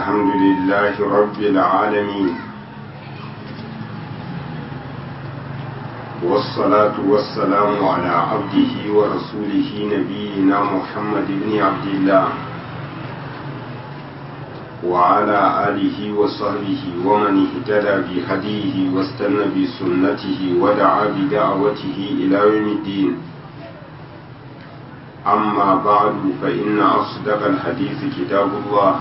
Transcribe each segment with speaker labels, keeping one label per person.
Speaker 1: الحمد لله رب العالمين والصلاة والسلام على عبده ورسوله نبينا محمد بن عبد الله وعلى آله وصحبه ومن اهتدى بهديه واستنى بسنته ودعا بدعوته إلى يوم الدين أما بعد فإن أصدق الحديث كتاب الله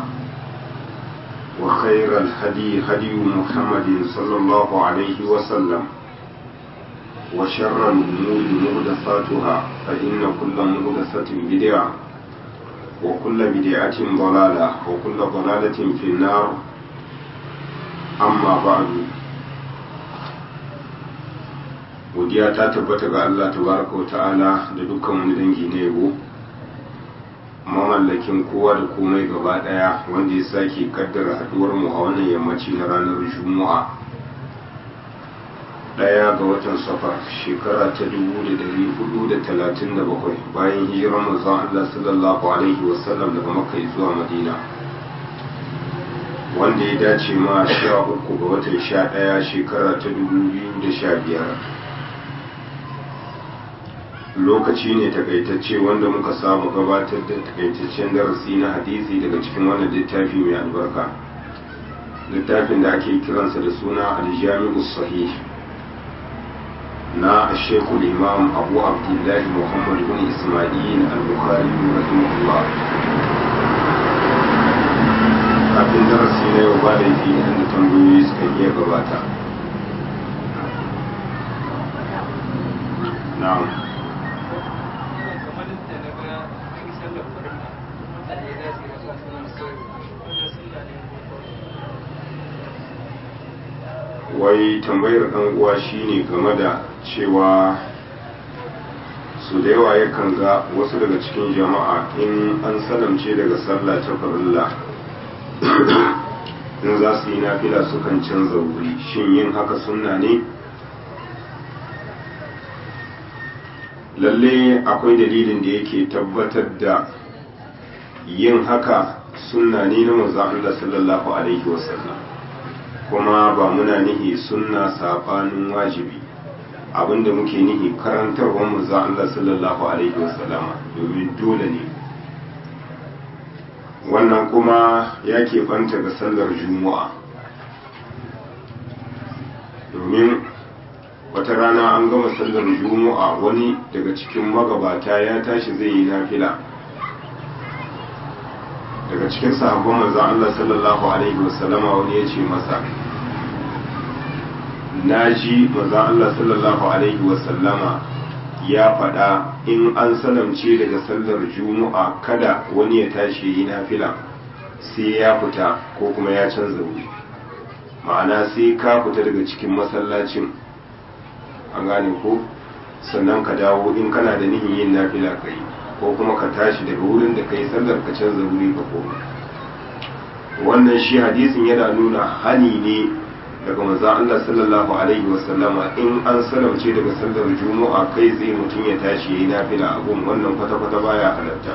Speaker 1: وخير الهدي هدي محمد صلى الله عليه وسلم وشر الأمور محدثاتها فإن كل محدثة بدعة وكل بدعة ضلالة وكل ضلالة في النار أما بعد godiya ta tabbata ga Allah tabaraka wa ta'ala da dukkan wani dangi na yabo mamallakin kowa da komai gaba daya wanda ya sake kaddara haduwar mu a wannan yammaci na ranar juma'a daya ga watan safar shekara ta 1437 bayan hijirar manzon Allah sallallahu alaihi wasallam daga makka zuwa madina wanda ya dace ma 13 ga watan 11 shekara ta 2015 lokaci ne takaitacce wanda muka saba gabatar da takaitaccen darasi na hadisi daga cikin wannan littafi mai albarka littafin da ake kiransa da suna aljami'u sahih na shekul imam abu abdullahi muhammad bin ismail al-bukhari rahimahullah kafin darasi na yau ba da yi da tambayoyi suka iya gabata na'am wai tambayar ɗan uwa shine game da cewa su da yawa yakan ga wasu daga cikin jama'a in an salamce daga sallah ta farilla in za su yi nafila sukan canza wuri shin yin haka sunna ne lalle akwai dalilin da yake tabbatar da yin haka sunna ne na manzon Allah sallallahu alaihi wasallam kuma ba muna nihi sunna sabanin wajibi abinda muke nihi karantarwar manzo Allah sallallahu alaihi wasallama domin dole ne wannan kuma ya fanta ga sallar juma'a domin wata rana an gama sallar juma'a wani daga cikin magabata ya tashi zai yi nafila daga cikin sahabban manzo Allah sallallahu alaihi wasallama wani ya ce masa na ji maza Allah sallallahu Alaihi wasallama ya faɗa in an salamce daga sallar juma'a kada wani ya tashi yi nafila sai ya fita ko kuma ya canza wuri ma'ana sai ka fita daga cikin masallacin an gane ko sannan ka dawo in kana da nihin yin nafila ka yi ko kuma ka tashi daga wurin da ka yi sallar ka canza wuri ka koma wannan shi hadisin yana nuna hani ne daga manzo Allah sallallahu alaihi wasallama in an salamce daga sallar juma'a kai zai mutum ya tashi yayi nafila abun wannan kwata kwata baya halatta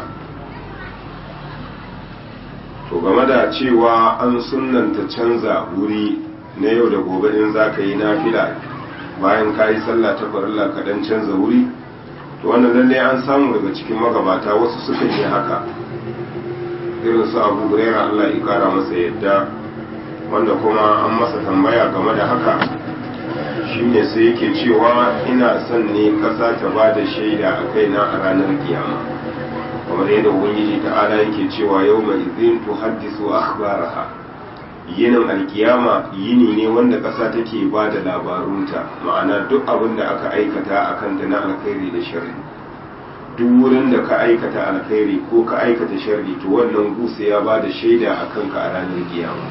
Speaker 1: to game da cewa an sunnanta canza wuri na yau da gobe in za ka yi nafila bayan ka yi sallah ta farilla ka dan canza wuri to wannan lallai an samu daga cikin magabata wasu suka yi haka irin su abu hurairah Allah ya kara masa yadda wanda kuma an masa tambaya game da haka shine sai yake cewa ina son ne ƙasa ta ba da shaida a kaina a ranar kiyama kamar yadda ubangiji ta'ala yake cewa yau mai izin tu haddisu akhbaraha yinin alkiyama yini ne wanda ƙasa take ba da labarunta ma'ana duk abin da aka aikata a kanta na alkhairi da sharri duk wurin da ka aikata alkhairi ko ka aikata sharri to wannan gusa ya ba da shaida a kanka a ranar kiyama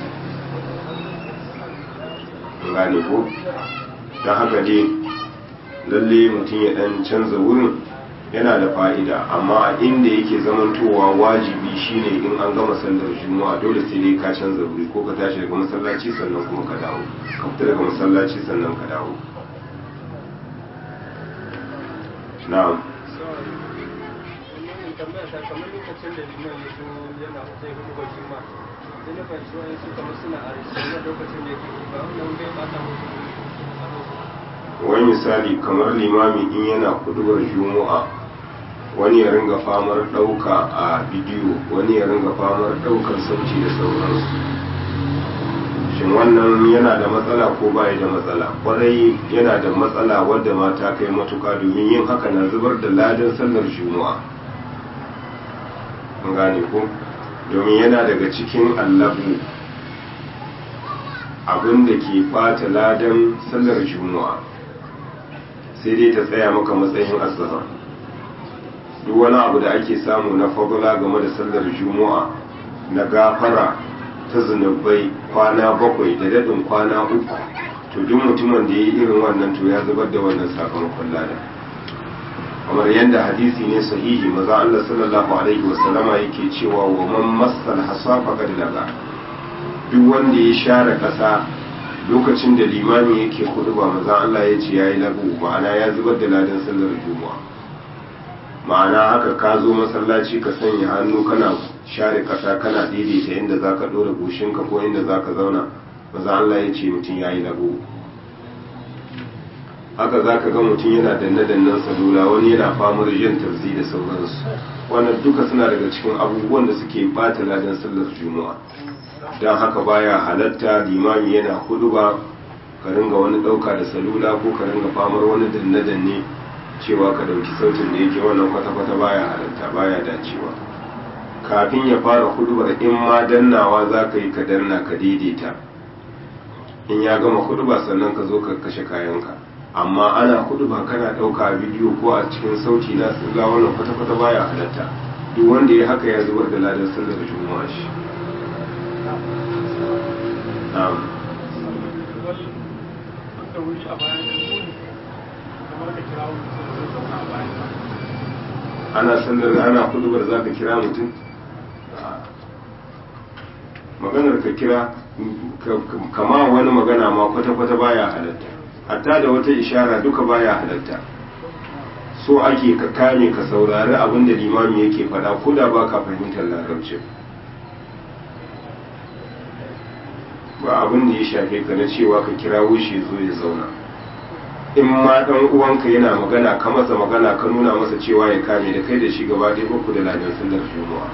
Speaker 1: gane ko don haka dai lalle mutum ya dan canza wurin yana da fa'ida amma a inda yake zamantowa wajibi shine in an gama sallar juma'a dole sai dai ka canza wuri ko ka tashi daga masallaci sannan kuma ka dawo ka fita daga masallaci sannan ka dawo na'am
Speaker 2: tambaya ta kamar lokacin da liman ya zo yana zai hudu ba shi ma sai na fahimci wani su kamar suna a rikin na lokacin da yake ba wannan bai bata musu
Speaker 1: wani misali kamar limami in yana kudubar juma'a wani ya ringa famar ɗauka a bidiyo wani ya ringa famar ɗaukar sauci da sauransu shin wannan yana da matsala ko baya da matsala kwarai yana da matsala wadda mata kai matuka domin yin haka na zubar da ladan sallar juma'a an gane ko domin yana daga cikin allabu abin da ke bata ladan sallar juma'a sai dai ta tsaya maka matsayin azhar duk wani abu da ake samu na fadula game da sallar juma'a na gafara ta zunubai kwana bakwai da daɗin kwana uku to duk mutumin da ya yi irin wannan to ya zubar da wannan sakamakon lada kamar yadda hadisi ne sahihi maza Allah sallallahu alaihi wasallama yake cewa wa man massal hasa faqad laga duk wanda ya share ƙasa lokacin da limami yake hudu ba maza Allah ya ce yayi lagu ma'ana ya zubar da ladan sallar juma'a ma'ana haka ka zo masallaci ka sanya hannu kana share kasa kana daidaita inda za ka ɗora goshinka ko inda za ka zauna maza Allah ya ce mutum ya yi lagu haka za ka ga mutum yana danne-dannen salula wani yana famar yin tarzi da sauransu wannan duka suna daga cikin abubuwan da suke bata ladan sallar juma'a don haka baya halatta limami yana hudu ba ka ringa wani ɗauka da salula ko ka ringa famar wani danne-danne cewa ka dauki sautin da yake wannan kwata-kwata baya halatta baya dacewa kafin ya fara hudubar in ma dannawa za ka yi ka danna ka daidaita in ya gama huduba sannan ka zo ka kashe kayanka amma ana huduba kana dauka a bidiyo ko a cikin sauti na tsilla wannan kwata-kwata baya halatta duk wanda ya haka ya zubar da ladan sallar juma'a shi ana sallar ana kudubar za ka kira mutum maganar ka kira kama wani magana ma kwata-kwata baya halatta hatta da wata ishara duka baya halatta so ake ka kame ka saurari abin da limami yake faɗa ko da ba ka fahimtar larabci ba abin da ya shafe ka na cewa ka kira wuce zo ya zauna in ma dan uwanka yana magana ka masa magana ka nuna masa cewa ya kame da kai da shi gaba ɗaya uku da ladan sallar juma'a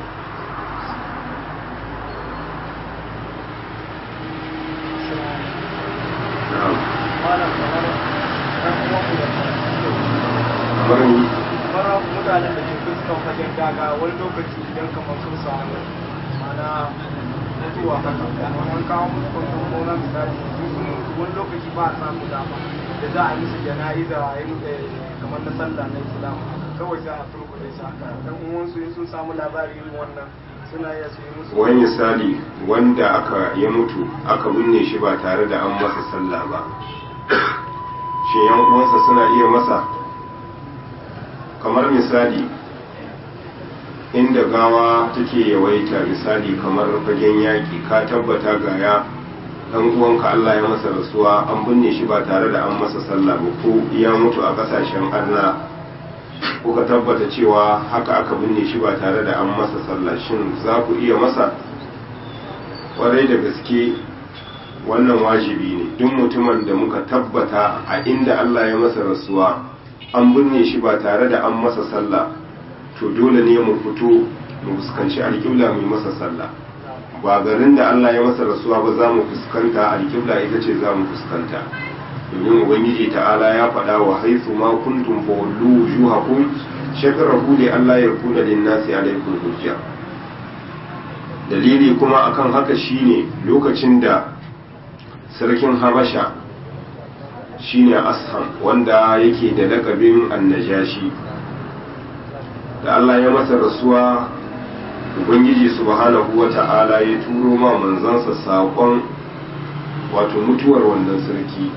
Speaker 2: kamar mutanen da ke fuskan fagen daga wani lokaci idan kamar sun samu mana mutuwa haka an kawo musu kwanton gona misali wani lokaci ba a samu dama da za a yi musu jana'iza a yi kamar na sallah na islam kawai sai a turkuɗe su haka dan uwansu in sun samu labari irin wannan suna iya su yi musu
Speaker 1: wani misali wanda aka ya mutu aka binne shi ba tare da an masa sallah ba shi yan uwansa suna iya masa kamar misali inda gawa take yawaita misali kamar fagen yaƙi ka tabbata gaya dan uwanka Allah ya masa rasuwa an binne shi ba tare da an masa sallah ba ko ya mutu a kasashen arna kuka tabbata cewa haka aka binne shi ba tare da an masa sallah shin za ku iya masa kwarai da gaske wannan wajibi ne duk mutumin da muka tabbata a inda Allah ya masa rasuwa an binne shi ba tare da an masa sallah to dole ne mu fito mu fuskanci alƙibla mu yi masa sallah ba garin da Allah ya masa rasuwa ba za mu fuskanta alƙibla ita ce za mu fuskanta domin ubangiji ta'ala ya faɗa wa haithu ma kuntum fa wallu wujuhakum shakrahu li Allah ya kuna lin nasi alaikum hujja dalili kuma akan haka shine lokacin da sarkin Habasha shine Asham wanda yake da lakabin annajashi da Allah ya masa rasuwa ubangiji subhanahu wa ta'ala ya turo ma manzansa saƙon wato mutuwar wannan sarki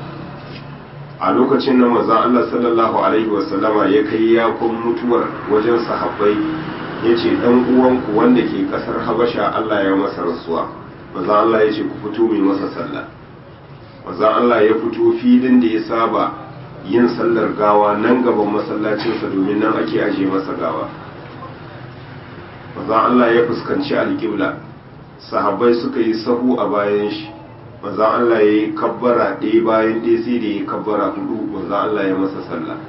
Speaker 1: a lokacin nan manzan Allah sallallahu alaihi wasallama ya kai yakon mutuwar wajen sahabbai ya ce ɗan uwanku wanda ke ƙasar habasha Allah ya masa rasuwa manzan Allah ya ce ku fito mai masa sallah manzan Allah ya fito filin da ya saba yin sallar gawa nan gaban masallacinsa domin nan ake aje masa gawa manzon Allah ya fuskanci alƙibla sahabbai suka yi sahu a bayan shi manzon Allah ya yi kabbara ɗaya bayan ɗaya sai da ya yi kabbara hudu manzon Allah ya masa sallah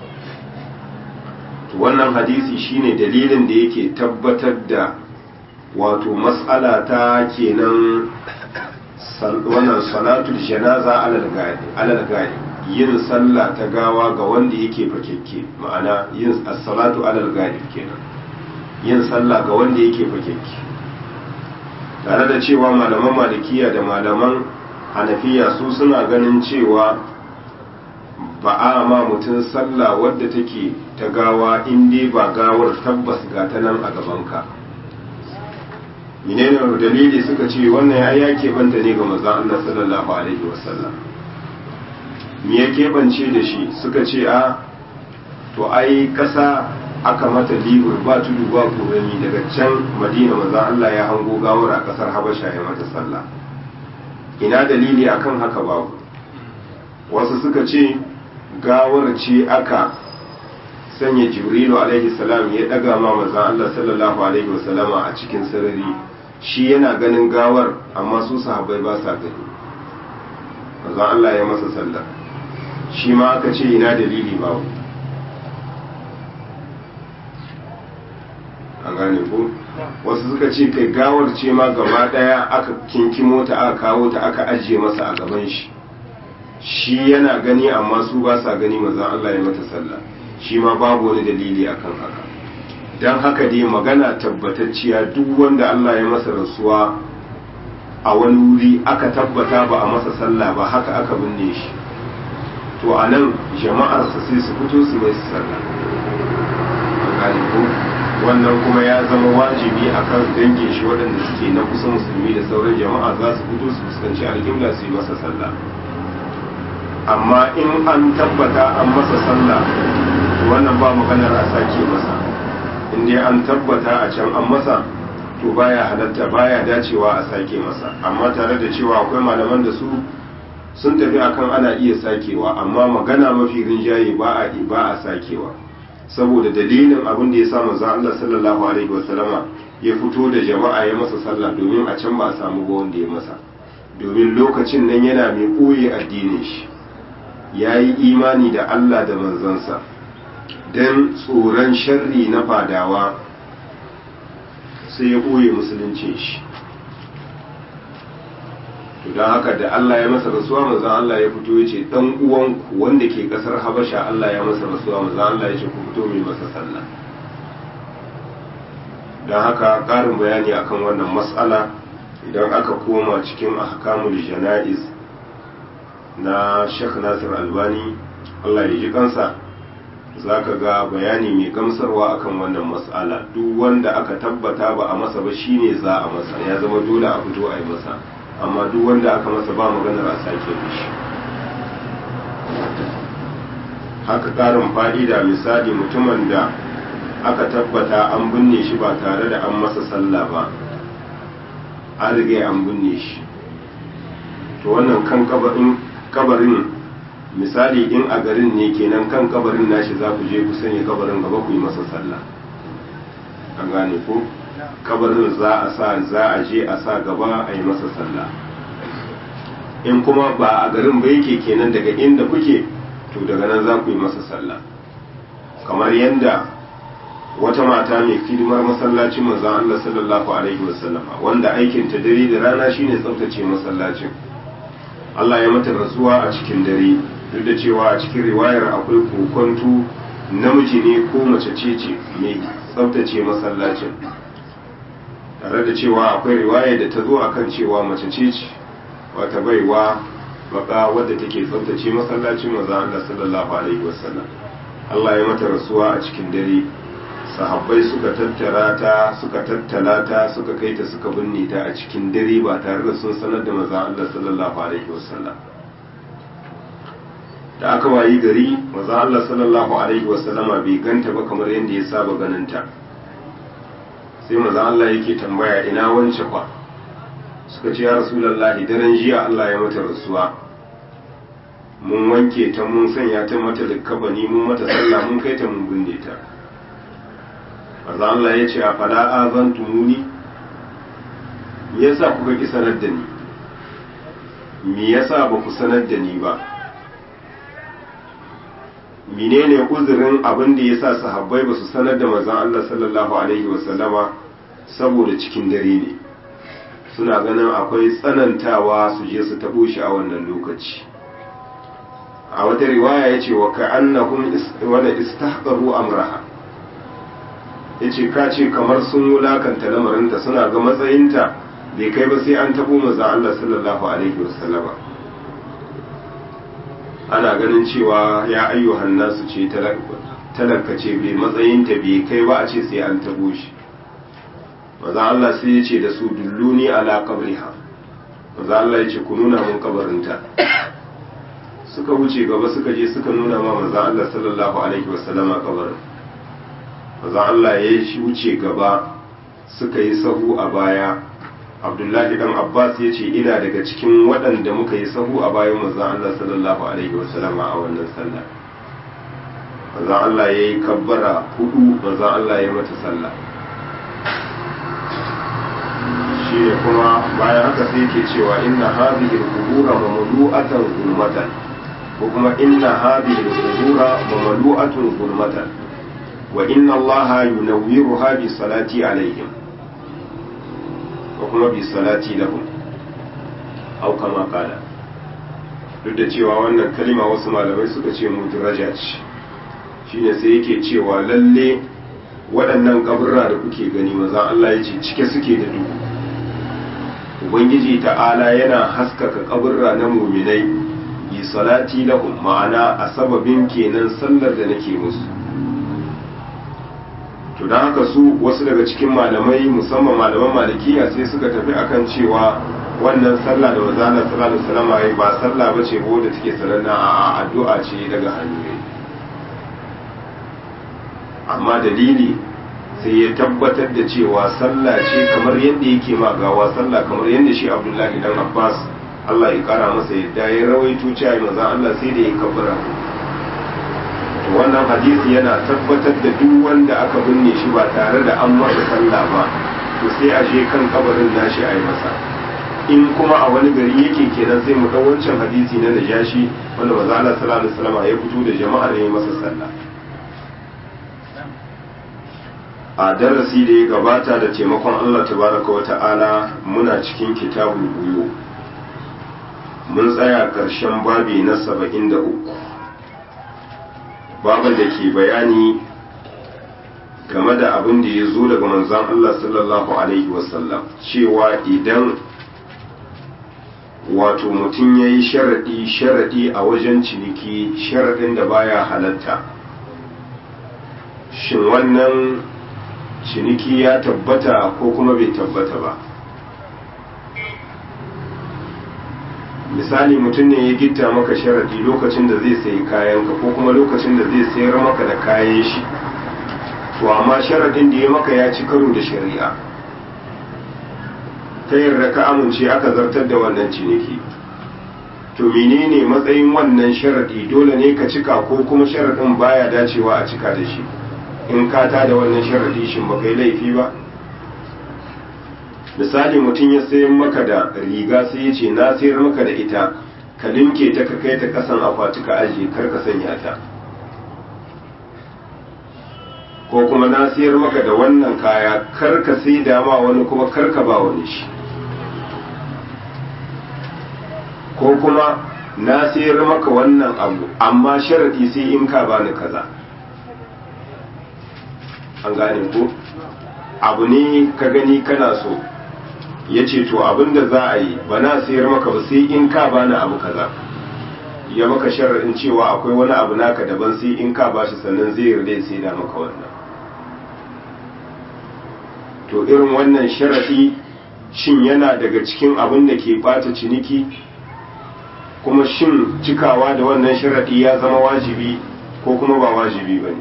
Speaker 1: wannan hadisi shine dalilin da yake tabbatar da wato mas'ala ta kenan wannan salatul janaza alal gadi yin sallah ta gawa ga wanda yake fakekke ma'ana yin as-salatu alal gadi kenan yin sallah ga wanda yake fakekke tare da cewa malaman malikiya da malaman hanafiya su suna ganin cewa ba a ma mutum sallah wadda take ta gawa in dai ba gawar tabbas ga ta nan a gabanka menene dalili suka ce wannan ya ya keɓanta ne ga manzon Allah sallallahu alaihi wasallam me ya keɓance da shi suka ce a to ai ƙasa aka mata libur ba tudu ba kurami daga can madina manzon Allah ya hango gawar a ƙasar habasha ya mata sallah ina dalili akan haka babu wasu suka ce gawar ce aka sanya jibrilu alaihi salam ya daga ma manzon Allah sallallahu alaihi wasallama a cikin sarari shi yana ganin gawar amma su sahabbai ba sa gani manzon Allah ya masa sallah shi ma aka ce ina dalili ba an gane ko wasu suka ce kai gawar ce ma gaba daya aka kinkimo ta aka kawo ta aka ajiye masa a gaban shi shi yana gani amma su ba sa gani manzon Allah ya mata sallah shi ma babu wani dalili akan haka don haka dai magana tabbatacciya duk wanda Allah ya masa rasuwa a wani wuri aka tabbata ba a masa sallah ba haka aka binne shi to a nan jama'arsa sai su fito su mai sallah ko wannan kuma ya zama wajibi a kan dangin shi waɗanda suke na kusa musulmi da sauran jama'a za su fito su fuskanci alƙibla su yi masa sallah amma in an tabbata an masa sallah wannan ba maganar a sake masa in dai an tabbata a can an masa to baya halatta baya dacewa a sake masa amma tare da cewa akwai malaman da su sun tafi akan ana iya sakewa amma magana mafi rinjaye ba a ba a sakewa saboda dalilin abin da ya sa manzon Allah sallallahu alaihi wasallama ya fito da jama'a ya masa sallah domin a can ba a samu ba wanda ya masa domin lokacin nan yana mai ɓoye addinin shi ya yi imani da Allah da manzansa don tsoron sharri na fadawa sai ya ɓoye musuluncin shi to don haka da Allah ya masa rasuwa manzan Allah ya fito ya ce ɗan uwanku wanda ke ƙasar habasha Allah ya masa rasuwa manzan Allah ya ce ku fito mai masa sallah don haka ƙarin bayani akan wannan matsala idan aka koma cikin ahkamul jana'iz na Sheikh Nasir Albani Allah ya ji kansa za ka ga bayani mai gamsarwa akan wannan matsala duk wanda aka tabbata ba a masa ba shine za a masa ya zama dole a fito a yi masa amma duk wanda aka masa ba maganar a sake mishi haka karin fa'ida misali mutumin da aka tabbata an binne shi ba tare da an masa sallah ba an riga an binne shi to wannan kan kabarin misali in a garin ne kenan kan kabarin nashi za ku je ku sanya kabarin gaba ku yi masa sallah an gane ko kabarin za a sa za a je a sa gaba a yi masa sallah in kuma ba a garin ba yake kenan daga inda kuke to daga nan za ku yi masa sallah kamar yadda wata mata mai hidimar masallacin manzon Allah sallallahu alaihi wasallama wanda aikin ta dare da rana shine tsaftace masallacin Allah ya mata rasuwa a cikin dare duk da cewa a cikin riwayar akwai kokonto namiji ne ko mace ce ce mai tsaftace masallacin tare da cewa akwai riwaya da ta zo akan cewa mace ce ce wata baiwa baka wadda take tsaftace masallacin maza Allah sallallahu alaihi wasallam Allah ya mata rasuwa a cikin dare sahabbai suka tattara ta suka tattala ta suka kai ta suka binne ta a cikin dare ba tare da sun sanar da maza Allah sallallahu alaihi wasallam da aka wayi gari maza Allah sallallahu alaihi wasallama bai ganta ba kamar yadda ya saba ganin ta sai maza Allah yake tambaya ina wance kwa suka ce ya rasulullahi daren jiya Allah ya mata rasuwa mun wanke ta mun sanya ta mata likabani mun mata sallah mun kai ta mun binne ta manzo Allah ya ce a fala azantumuni me yasa kuka ki sanar da ni me yasa ba ku sanar da ni ba menene uzurin abin da yasa sahabbai ba su sanar da manzon Allah sallallahu alaihi wasallama saboda cikin dare ne suna ganin akwai tsanantawa su je su tabo shi a wannan lokaci a wata riwaya yace wa ka'annahum wala istahqaru amraha yace ka ce kamar sun wulakanta lamarinta suna ga matsayinta bai kai ba sai an tabo manzon Allah sallallahu alaihi wasallama ana ganin cewa ya ayyuhan nasu ce talaka ce bai matsayinta bai kai ba a ce sai an tabo shi maza Allah sai ya ce da su dulluni ala qabriha maza Allah ya ce ku nuna mun kabarinta suka wuce gaba suka je suka nuna ma maza Allah sallallahu alaihi wasallama kabarin maza Allah ya wuce gaba suka yi sahu a baya abdullahi dan abbas ya ce ina daga cikin waɗanda muka yi sahu a bayan manzon Allah sallallahu alaihi wasallama a wannan sallah manzon Allah ya yi kabbara hudu manzon Allah ya mata sallah shi ne kuma bayan haka sai yake cewa inna hadhihi al-qubura mamlu'atan zulmatan ko kuma inna hadhihi al-qubura mamlu'atun zulmatan wa inna Allah yunawwiruha bi salati alaihim ko kuma bi salati lahum au kama kala duk da cewa wannan kalima wasu malamai suka ce mudraja ce shine sai yake cewa lalle waɗannan kaburra da kuke gani maza Allah ya ce cike suke da duhu ubangiji ta'ala yana haskaka kaburra na muminai bi salati lahum ma'ana a sababin kenan sallar da nake musu to don haka su wasu daga cikin malamai musamman malaman malikiya sai suka tafi akan cewa wannan sallah da wazana sallallahu alaihi wasallam ba sallah bace ba wadda take sananna a addu'a ce daga hannu amma dalili sai ya tabbatar da cewa sallah ce kamar yadda yake ma gawa sallah kamar yadda shi Abdullahi dan Abbas Allah ya kara masa yadda ya rawaito cewa manzon Allah sai da ya kabbara wannan hadisi yana tabbatar da duk wanda aka binne shi ba tare da an masa sallah ba to sai a je kan kabarin nashi a yi masa in kuma a wani gari yake kenan sai mu ɗau wancan hadisi na najashi wanda maza Allah sallallahu alaihi wasallam ya fito da jama'ar ya yi masa sallah a darasi da ya gabata da taimakon Allah tabaraka wa ta'ala muna cikin kitabul buyu mun tsaya ƙarshen babi na saba'in da uku baban da ke bayani game da abin da ya zo daga manzon Allah sallallahu Alaihi wasallam cewa idan wato mutum ya yi sharaɗi sharaɗi a wajen ciniki sharaɗin da baya halatta shin wannan ciniki ya tabbata ko kuma bai tabbata ba misali mutum ne ya gitta maka sharadi lokacin da zai sayi kayanka ko kuma lokacin da zai sayar maka da kayan shi to amma sharadin da ya maka ya ci karo da shari'a ta yarda ka amince aka zartar da wannan ciniki to menene matsayin wannan sharadi dole ne ka cika ko kuma sharadin baya dacewa a cika da shi in ka ta da wannan sharadi shin ba kai laifi ba misali mutum ya sayan maka da riga sai ya ce na sayar maka da ita ka linke ta ka kai ta kasan akwati ka ajiye kar ka sanya ta ko kuma na sayar maka da wannan kaya kar ka sai dama wani kuma kar ka ba wani shi ko kuma na sayar maka wannan abu amma sharadi sai in ka bani kaza an gane ko abu ne ka gani kana so ya ce to abin da za a yi ba na sayar maka ba sai in ka bani abu kaza ya maka sharaɗin cewa akwai wani abu naka daban sai in ka bashi sannan zai yarda ya sai da maka wannan to irin wannan sharaɗi shin yana daga cikin abin da ke bata ciniki kuma shin cikawa da wannan sharaɗi ya zama wajibi ko kuma ba wajibi ba ne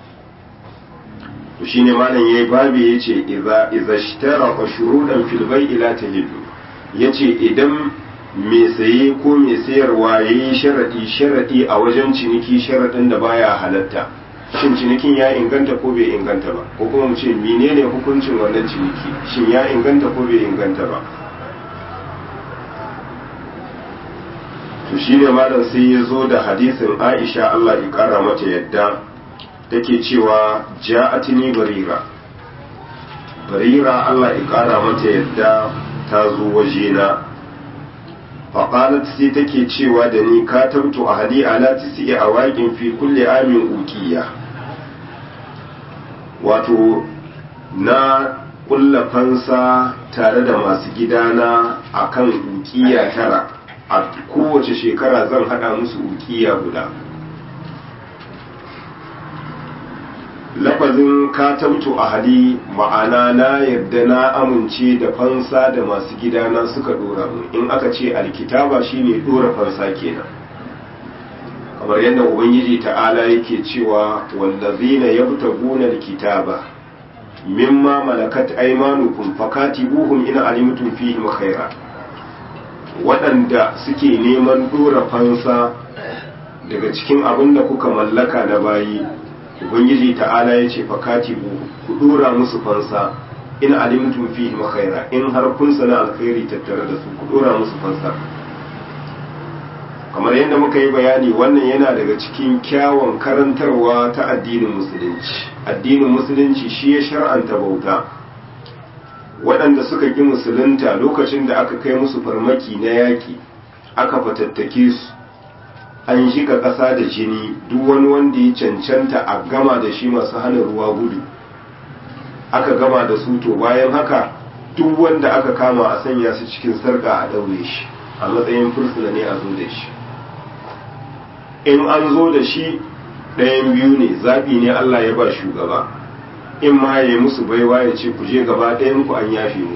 Speaker 1: to shine malam yayi babi yace idza idza ishtara shurudan fil bai'i la tahillu yace idan mai saye ko mai sayarwa yayi sharadi sharadi a wajen ciniki sharadin da baya halatta shin cinikin ya inganta ko bai inganta ba ko kuma mu ce menene hukuncin wannan ciniki shin ya inganta ko bai inganta ba to shine malam sai ya zo da hadisin Aisha Allah ya kara mata yadda take cewa ja'atini barira barira Allah ya kara mata yadda ta zo wajena faƙalat sai take cewa da ni ka tabtu a hadi ala tisi a waƙin fi kulle amin ukiya wato na ƙulla fansa tare da masu gidana a kan ukiya tara a kowace shekara zan haɗa musu ukiya guda lafazin katabtu a hali ma'ana na yarda na amince da fansa da masu gidana suka dora mu in aka ce alkitaba shine dora fansa kenan kamar yadda ubangiji ta'ala yake cewa wallazina yabtaguna alkitaba mimma malakat aymanukum fakatibuhum in alimtum fihim khaira waɗanda suke neman dora fansa daga cikin abin da kuka mallaka na bayi ubangiji ta'ala ya ce fakatibu ku dora musu fansa in alimtum fihi khaira in har kun sana alkhairi tattare da su ku dora musu fansa kamar yadda muka yi bayani wannan yana daga cikin kyawun karantarwa ta addinin musulunci addinin musulunci shi ya shar'anta bauta waɗanda suka ƙi musulunta lokacin da aka kai musu farmaki na yaƙi aka fatattake su an shiga ƙasa da jini duk wani wanda ya cancanta a gama da shi masu hana ruwa gudu aka gama da su to bayan haka duk wanda aka kama a sanya su cikin sarƙa a daure shi a matsayin fursuna ne a zo da shi in an zo da shi ɗayan biyu ne zaɓi ne Allah ya ba shugaba in ma ya yi musu baiwa ya ce ku je gaba ɗayan ku an yafe muku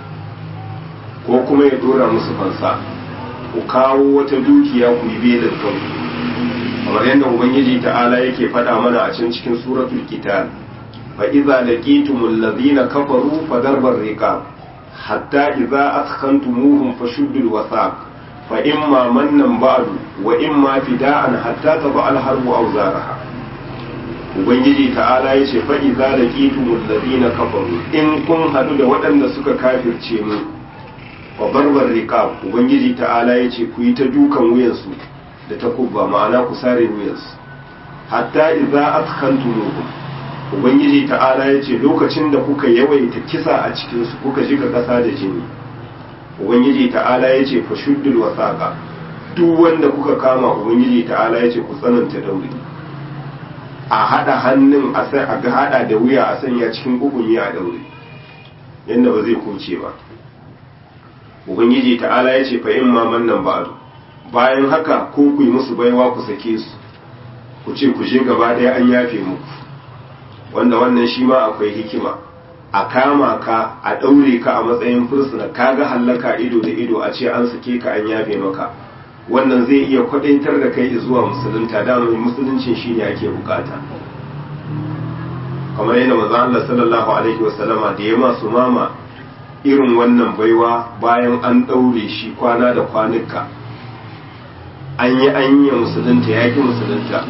Speaker 1: ko kuma ya ɗora musu fansa ku kawo wata dukiya ku yi belin kanku kamar yadda ubangiji ta'ala yake faɗa mana a can cikin suratul qital fa idza laqitumul ladina kafaru fa darbar riqab hatta idza askantumuhum fashuddul wasaq fa imma mannan ba'du wa imma fida'an hatta taba al harbu awzaraha ubangiji ta'ala yace fa idza laqitumul ladina kafaru in kun hadu da waɗanda suka kafirce mu wa barbar riqab ubangiji ta'ala yace ku yi ta dukan wuyansu da takubba ma'ana ku sare wuyansu hatta idza atkantumuhum ubangiji ta'ala yace lokacin da kuka yawaita kisa a cikin su kuka jika kasa da jini ubangiji ta'ala yace fashuddul wasaqa duk wanda kuka kama ubangiji ta'ala yace ku tsananta dauri a hada hannun a sai a ga hada da wuya a sanya cikin kugunyi a daure yanda ba zai kuce ba ubangiji ta'ala ya ce fa'in maman nan ba'adu bayan haka ko ku yi musu baiwa ku sake su ku ce ku je gaba ɗaya an yafe muku wanda wannan shi ma akwai hikima a kama ka a ɗaure ka a matsayin fursuna ka ga hallaka ido da ido a ce an sake ka an yafe maka wannan zai iya kwaɗaitar da kai zuwa musulunta da mai musuluncin shi ne ake bukata kamar yadda maza Allah sallallahu alaihi wasallama da ya masu mama irin wannan baiwa bayan an ɗaure shi kwana da kwanuka an yi an yi musulunta ya ƙi musulunta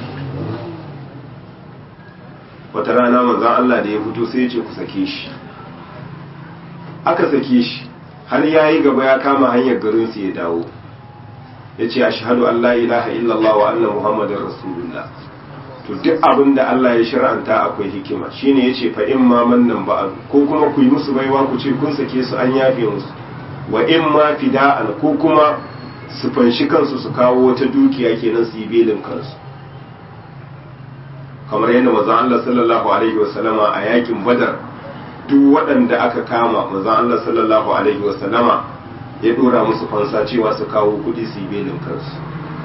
Speaker 1: wata rana manzan Allah da ya fito sai ya ce ku sake shi aka sake shi har ya yi gaba ya kama hanyar garinsu ya dawo ya ce a shahadu Allah ilaha illallah wa anna muhammadin rasulullah to duk abin da Allah ya shir'anta akwai hikima shine yace fa in ma mannan ba ko kuma ku yi musu baiwa ku ce kun sake su an yafe musu wa in ma fida'an ko kuma su fanshi kansu su kawo wata dukiya kenan su yi belin kansu kamar yadda manzon Allah sallallahu alaihi wasallama a yakin badar duk waɗanda aka kama manzon Allah sallallahu alaihi wasallama ya dora musu fansa cewa su kawo kuɗi su yi belin kansu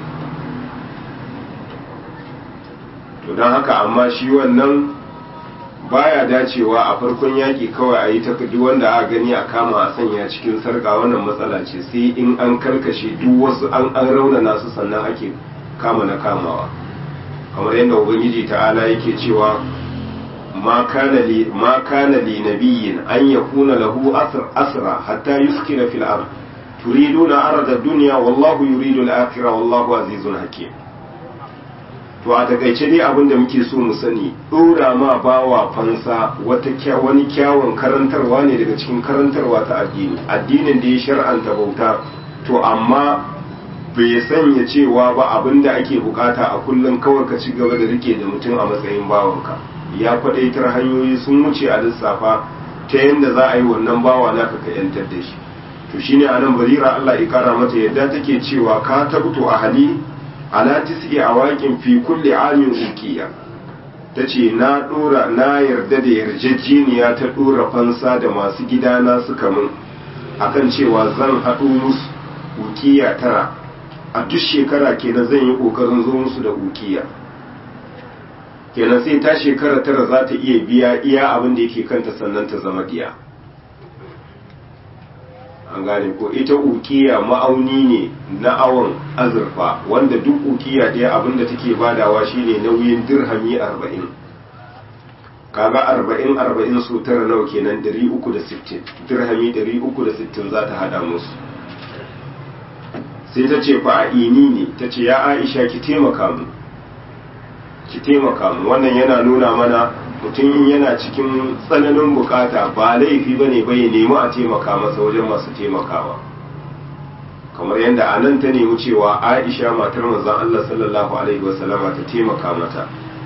Speaker 1: to don haka amma shi wannan baya dacewa a farkon yaƙi kawai a yi ta duk wanda aka gani a kama a sanya cikin sarƙa wannan matsala ce sai in an karkashe duk wasu an an raunana su sannan ake kama na kamawa kamar yadda ubangiji ta'ala yake cewa ma kana li ma kana li nabiyyin an yakuna lahu asr asra hatta yuskina fil ard turiduna arada dunya wallahu yuridu al-akhirah wallahu azizun hakim to to a takaice dai abin da muke so mu sani dora ma bawa fansa wata wani kyawun karantarwa ne daga cikin karantarwa ta addini addinin da ya shar'anta bauta to amma bai sanya cewa ba abin da ake bukata a kullum kawai ka ci gaba da rike da mutum a matsayin bawanka ya kwadaitar hanyoyi sun wuce a lissafa ta yadda za a yi wannan bawa naka ka yantar da shi to shine anan barira Allah ya kara mata yadda take cewa ka tabto a hali ala tis'i awaqin fi kulli amin uqiya tace na dora na yarda da yarjejeniya ta dora fansa da masu gidana suka mun akan cewa zan haɗu musu uqiya tara a duk shekara kenan zan yi kokarin zo musu da uqiya kenan sai ta shekara tara za ta iya biya iya abin da yake kanta sannan ta zama diya an gane ko ita ukiya ma'auni ne na awon azurfa wanda duk ukiya ɗaya abinda take badawa shine nauyin dirhami arba'in kaga arba'in arba'in su tara nawa kenan dari uku da sittin dirhami dari uku da sittin za ta hada musu sai ta ce fa a ini ne ta ce ya aisha ki taimaka mu ki taimaka mu wannan yana nuna mana mutum in yana cikin tsananin bukata ba laifi ba ne bai nemi a taimaka masa wajen masu taimakawa kamar yadda a nan ta nemi cewa aisha matar manzon Allah sallallahu alaihi wasallama ta taimaka mata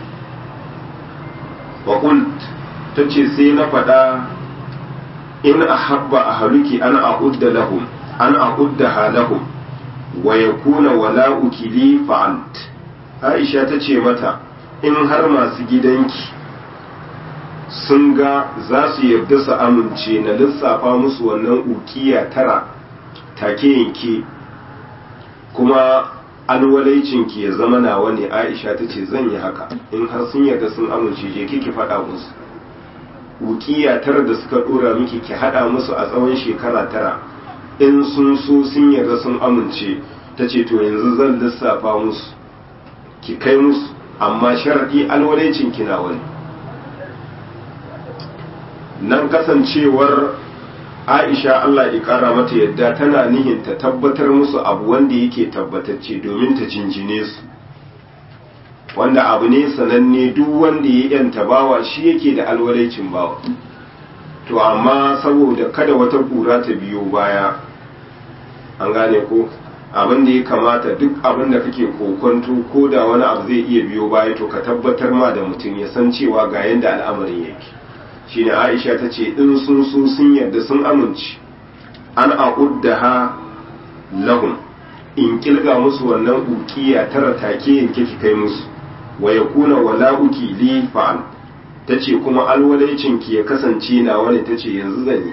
Speaker 1: waƙult ta ce sai na faɗa in a habba a haluki an a'udda lahum an a'udda halahum wa yakuna wala'uki li fa'alt aisha ta ce mata in har masu gidanki sun ga za su yarda su amince na lissafa musu wannan ukiya tara take yanke kuma alwalaicinki ya zama nawa ne aisha ta ce zan yi haka in har sun yarda sun amince je kiki faɗa musu ukiya tara da suka ɗora miki ki haɗa musu a tsawon shekara tara in sun so sun yarda sun amince ta ce to yanzu zan lissafa musu ki kai musu amma sharaɗi alwalaicinki na wani nan kasancewar aisha Allah ya kara mata yadda tana nihin ta tabbatar musu abu wanda yake tabbatacce domin ta jinjine su wanda abu ne sananne duk wanda ya yanta bawa shi yake da alwalaicin bawa to amma saboda kada wata kura ta biyo baya an gane ko abin da ya kamata duk abin da kake kokonto ko da wani abu zai iya biyo baya to ka tabbatar ma da mutum ya san cewa ga yanda al'amarin yake shine Aisha ta ce in sun so sun yarda sun amince an a'uddaha lahum in kilga musu wannan ukiya tara take yanke ki kai musu wa yakuna wala'uki li fa'al tace kuma alwalaicin ki ya kasance na wani tace yanzu zan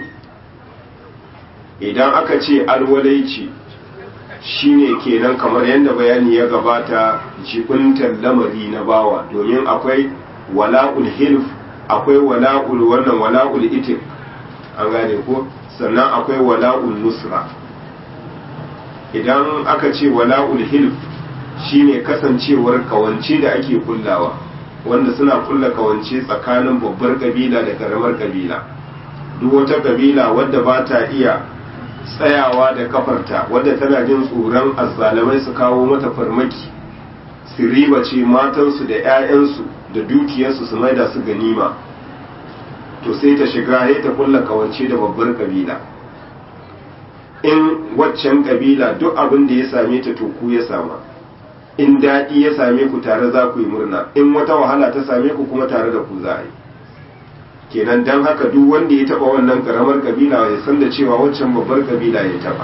Speaker 1: yi idan aka ce alwalaici shine kenan kamar yadda bayani ya gabata jibintar lamari na bawa domin akwai wala'ul hilf akwai wala'ul wannan wala'ul itik an gane ko sannan akwai wala'ul nusra idan aka ce wala'ul hilf shine kasancewar kawance da ake kullawa wanda suna kulla kawance tsakanin babbar kabila da karamar kabila duk wata kabila wadda ba ta iya tsayawa da kafarta wadda tana jin tsoron azzalamai su kawo mata farmaki su riba ce matansu da 'ya'yansu da dukiyarsu su maida su ganima to sai ta shiga ya ta kulla kawance da babbar kabila in waccan kabila duk abin da ya same ta to ku ya sama in daɗi ya same ku tare za ku yi murna in wata wahala ta same ku kuma tare da ku za a yi kenan don haka duk wanda ya taba wannan karamar kabila ya san da cewa waccan babbar kabila ya taba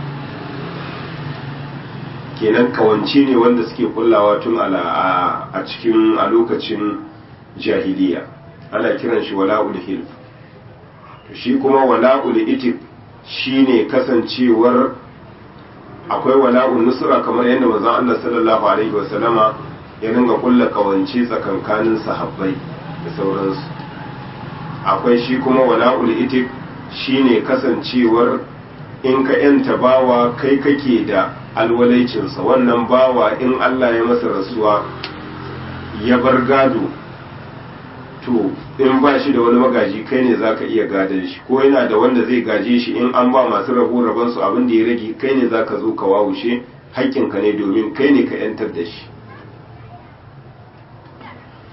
Speaker 1: kenan kawance ne wanda suke kullawa tun a cikin a lokacin jahiliya ana kiran shi wala'ul hilf to shi kuma wala'ul itik shine kasancewar akwai wala'ul nusra kamar yadda manzon Allah sallallahu alaihi wasallama ya ringa kulla kawance tsakankanin sahabbai da sauransu akwai shi kuma wala'ul itik shine kasancewar in ka yanta bawa kai kake da alwalaicinsa wannan bawa in Allah ya masa rasuwa ya bar gado to in ba shi da wani magaji kai ne za ka iya gadon shi ko yana da wanda zai gaje shi in an ba masu rabo rabansu abin da ya rage kai ne za ka zo ka wawushe haƙƙinka ne domin kai ne ka yantar da shi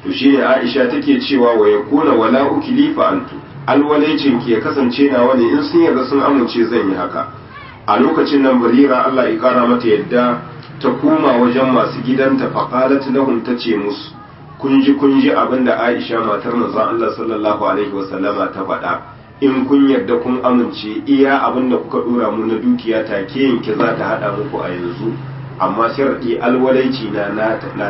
Speaker 1: to shine Aisha take cewa wa yakuna wala ukili fa antu alwalaicin ki ya kasance nawa ne in sun yarda sun amince zan yi haka a lokacin nan barira Allah ya kara mata yadda ta koma wajen masu gidanta faqalat lahum tace musu kun ji kun ji abinda Aisha matar manzon Allah sallallahu alaihi wasallama ta faɗa in kun yarda kun amince iya abinda kuka dora mu na dukiya take yanke za ta hada muku a yanzu amma shar'i alwalaici na nata ne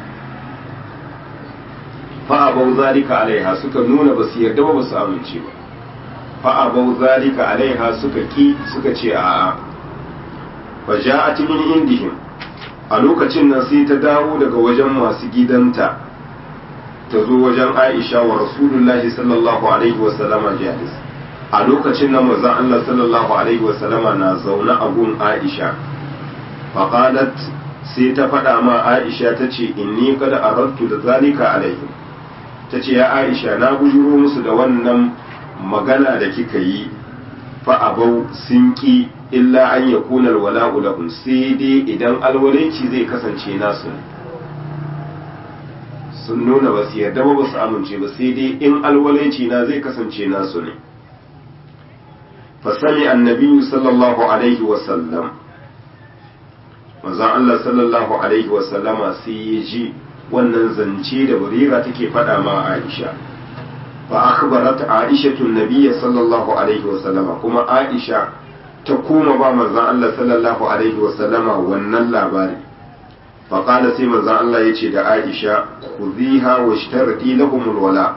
Speaker 1: fa'abau zalika alaiha suka nuna ba su yarda ba ba su amince ba fa'abau zalika alaiha suka ki suka ce a fa ja'at min indihim a lokacin nan sai ta dawo daga wajen masu gidanta ta zo wajen Aisha wa Rasulullahi sallallahu alaihi wa sallama jalis a lokacin nan manzon Allah sallallahu alaihi wa sallama na zaune a gun Aisha fa qalat sai ta faɗa ma Aisha ta ce inni qad aradtu da zalika alaihim ta ce ya aisha na bujuro musu da wannan magana da kika yi fa'abau sun ƙi illa an ya kunar wala'u lahum sai dai idan alwalanci zai kasance nasu sun nuna ba su yarda ba ba su amince ba sai dai in alwalanci na zai kasance nasu ne fasami annabi sallallahu alaihi wasallam manzon Allah sallallahu alaihi wasallama sai ya ji wannan zance da barira take faɗa ma Aisha fa akhbarat Aisha nabiyya sallallahu alaihi wa sallama kuma Aisha ta koma ba manzon Allah sallallahu alaihi wa sallama wannan labari fa qala sai manzon Allah yace da Aisha khudhiha washtarti lahum alwala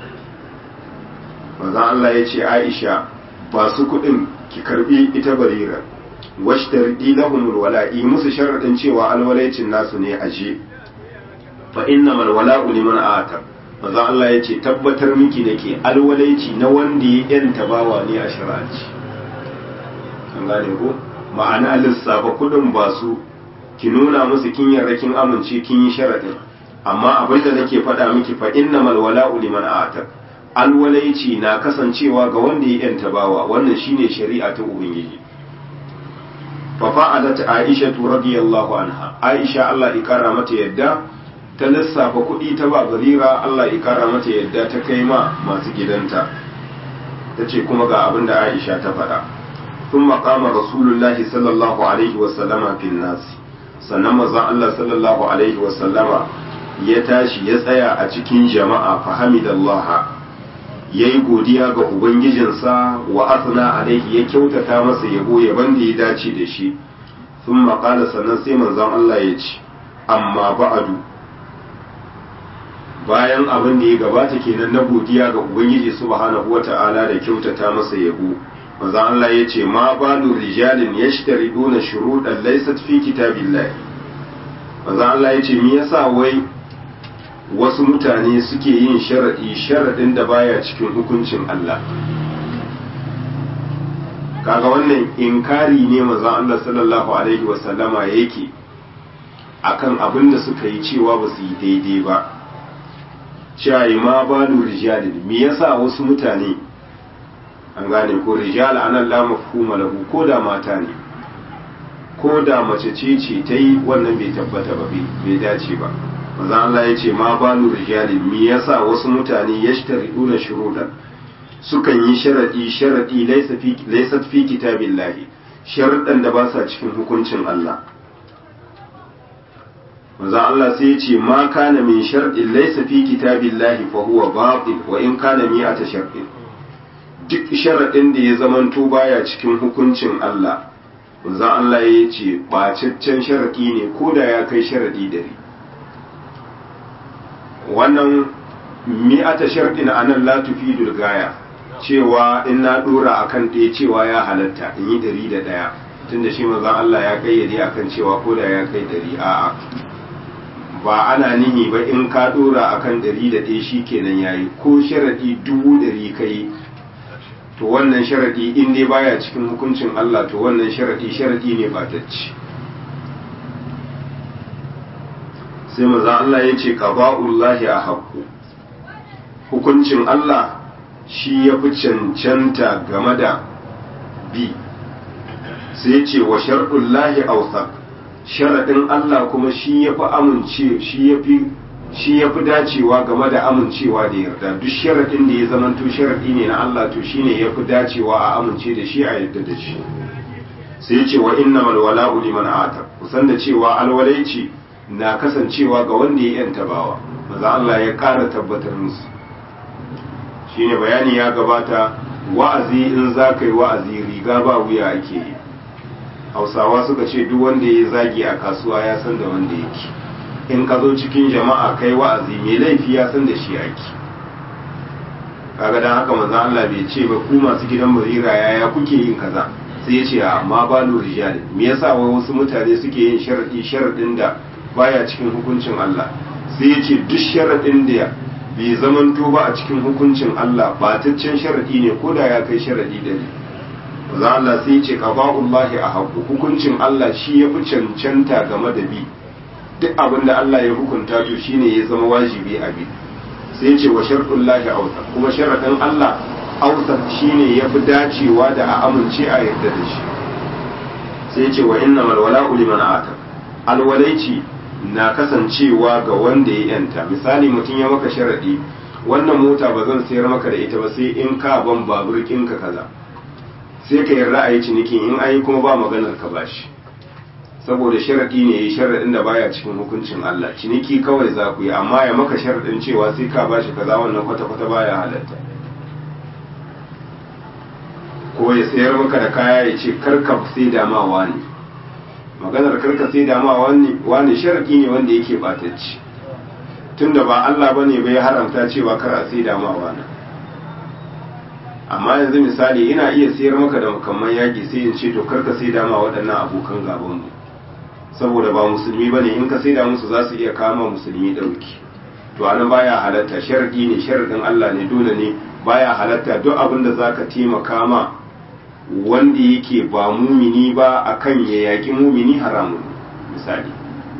Speaker 1: manzon Allah yace Aisha ba su kuɗin ki karbi ita barira washtarti lahum alwala yi musu sharadin cewa alwalaicin nasu ne aje fa inna mal wala'u liman ata manzo Allah yace tabbatar miki nake alwalaici na wanda ya yanta bawa ne a shari'aci an gane ko ma'ana lissafa kudin ba su ki nuna musu kin yarda kin amince kin yi sharadin amma abin da nake faɗa miki fa inna mal wala'u liman ata alwalaici na kasancewa ga wanda ya yanta bawa wannan shine shari'a ta ubangiji fa fa'alat aisha radiyallahu anha aisha Allah ya kara mata yadda ta lissafa kuɗi ta ba barira Allah ya kara mata yadda ta kai ma masu gidanta ta ce kuma ga abin da Aisha ta faɗa sun maƙama rasulullahi sallallahu alaihi wasallama fil nasi sannan mazan Allah sallallahu alaihi wasallama ya tashi ya tsaya a cikin jama'a fahimidallah ya yi godiya ga ubangijinsa wa asna alaihi ya kyautata masa yabo yaban da ya dace da shi sun maƙala sannan sai manzon Allah ya ce amma ba'adu bayan abin da ya gabata kenan na godiya ga ubangiji subhanahu wata'ala da kyautata masa yabo manzon Allah ya ce ma balu rijalin yashtariduna shuruɗan laysat fi kitabillahi manzon Allah ya ce me yasa wai wasu mutane suke yin sharadi sharadin da baya cikin hukuncin Allah kaga wannan inkari ne manzon Allah sallallahu alaihi wasallama yake akan abin da suka yi cewa ba su yi daidai ba cewa ma balu rijalin me yasa wasu mutane an gane ko rijal anan la mafhuma lahu ko da mata ne ko da mace ce ce ta yi wannan bai tabbata ba bai dace ba maza Allah ya ce ma balu rijalin me yasa wasu mutane yashtariduna shurudan sukan yi sharadi sharadi laysa fi laysa fi kitabillahi sharadan da ba sa cikin hukuncin Allah manzo Allah sai ya ce ma kana min sharɗin laysa fi kitabillahi fa huwa batil wa in kana mi'ata sharɗin duk sharaɗin da ya zamanto baya cikin hukuncin Allah manzo Allah ya ce bacaccen sharaɗi ne ko da ya kai sharaɗi dare wannan mi'ata sharɗin anan la tufidul gaya cewa in na dora akan ɗaya cewa ya halatta in yi ɗari da ɗaya tunda shi manzon Allah ya kayyade akan cewa ko da ya kai ɗari a'a ba ana nihi ba in ka dora akan ɗari da ɗaya shi kenan yayi ko sharaɗi dubu ɗari kai to wannan sharaɗi in dai baya cikin hukuncin Allah to wannan sharaɗi sharaɗi ne ba ci sai maza Allah ya ce qada'ullahi a haqqu hukuncin Allah shi ya fi cancanta game da bi sai ya ce wa shar'ullahi awsaq sharaɗin Allah kuma shi ya fi amince shi ya fi shi ya fi dacewa game da amincewa da yarda duk sharaɗin da ya zamanto sharaɗi ne na Allah to shine ya fi dacewa a amince da shi a yarda da shi sai ya ce wa inna wala'u liman atar kusan da cewa alwalaici na kasancewa ga wanda ya yanta bawa maza Allah ya ƙara tabbatar musu shine bayani ya gabata wa'azi in za ka yi wa'azi riga ba wuya ake yi hausawa suka ce duk wanda ya zagi a kasuwa ya san da wanda yake in ka zo cikin jama'a kai wa'azi mai laifi ya san da shi ake kaga dan haka manzo Allah bai ce ba ku masu gidan barira yaya kuke yin kaza sai ya ce amma balu rijal me yasa wai wasu mutane suke yin sharadi sharadin da baya cikin hukuncin Allah sai ya ce duk sharadin da bai zamanto ba a cikin hukuncin Allah bataccen sharadi ne ko da ya kai sharadi dari manzo Allah sai ya ce qada'ullahi a haqqu hukuncin Allah shi ya fi cancanta game da bi duk abin da Allah ya hukunta to shine ya zama wajibi a bi sai ce wa sharɗin lahi autar kuma sharaɗin Allah autar shine ya fi dacewa da a amince a yarda da shi sai ce wa inna malwala liman atar alwalaici na kasancewa ga wanda ya yanta misali mutum ya maka sharaɗi wannan mota ba zan sayar maka da ita ba sai in ka ban babur ka kaza sai ka yarda a yi ciniki in an yi kuma ba maganar ka bashi saboda sharaɗi ne ya sharaɗin da baya cikin hukuncin Allah ciniki kawai za ku yi amma ya maka sharaɗin cewa sai ka bashi kaza wannan kwata-kwata baya halatta ko ya sayar maka da kaya ya ce karka sai dama wani maganar karka sai dama wani wani sharaɗi ne wanda yake batacci tunda ba Allah bane bai haramta cewa kar a sai dama wani amma yanzu misali ina iya sayar maka da makamman yaƙi sai in ce to karka sai dama waɗannan abokan gaban mu saboda ba musulmi ba ne in ka saida musu za su iya kama musulmi ɗauki to anan baya halatta sharadi ne sharadin Allah ne dole ne baya halatta duk abin da zaka taimaka ma wanda yake ba mumini ba akan ya yaki mumini haramun misali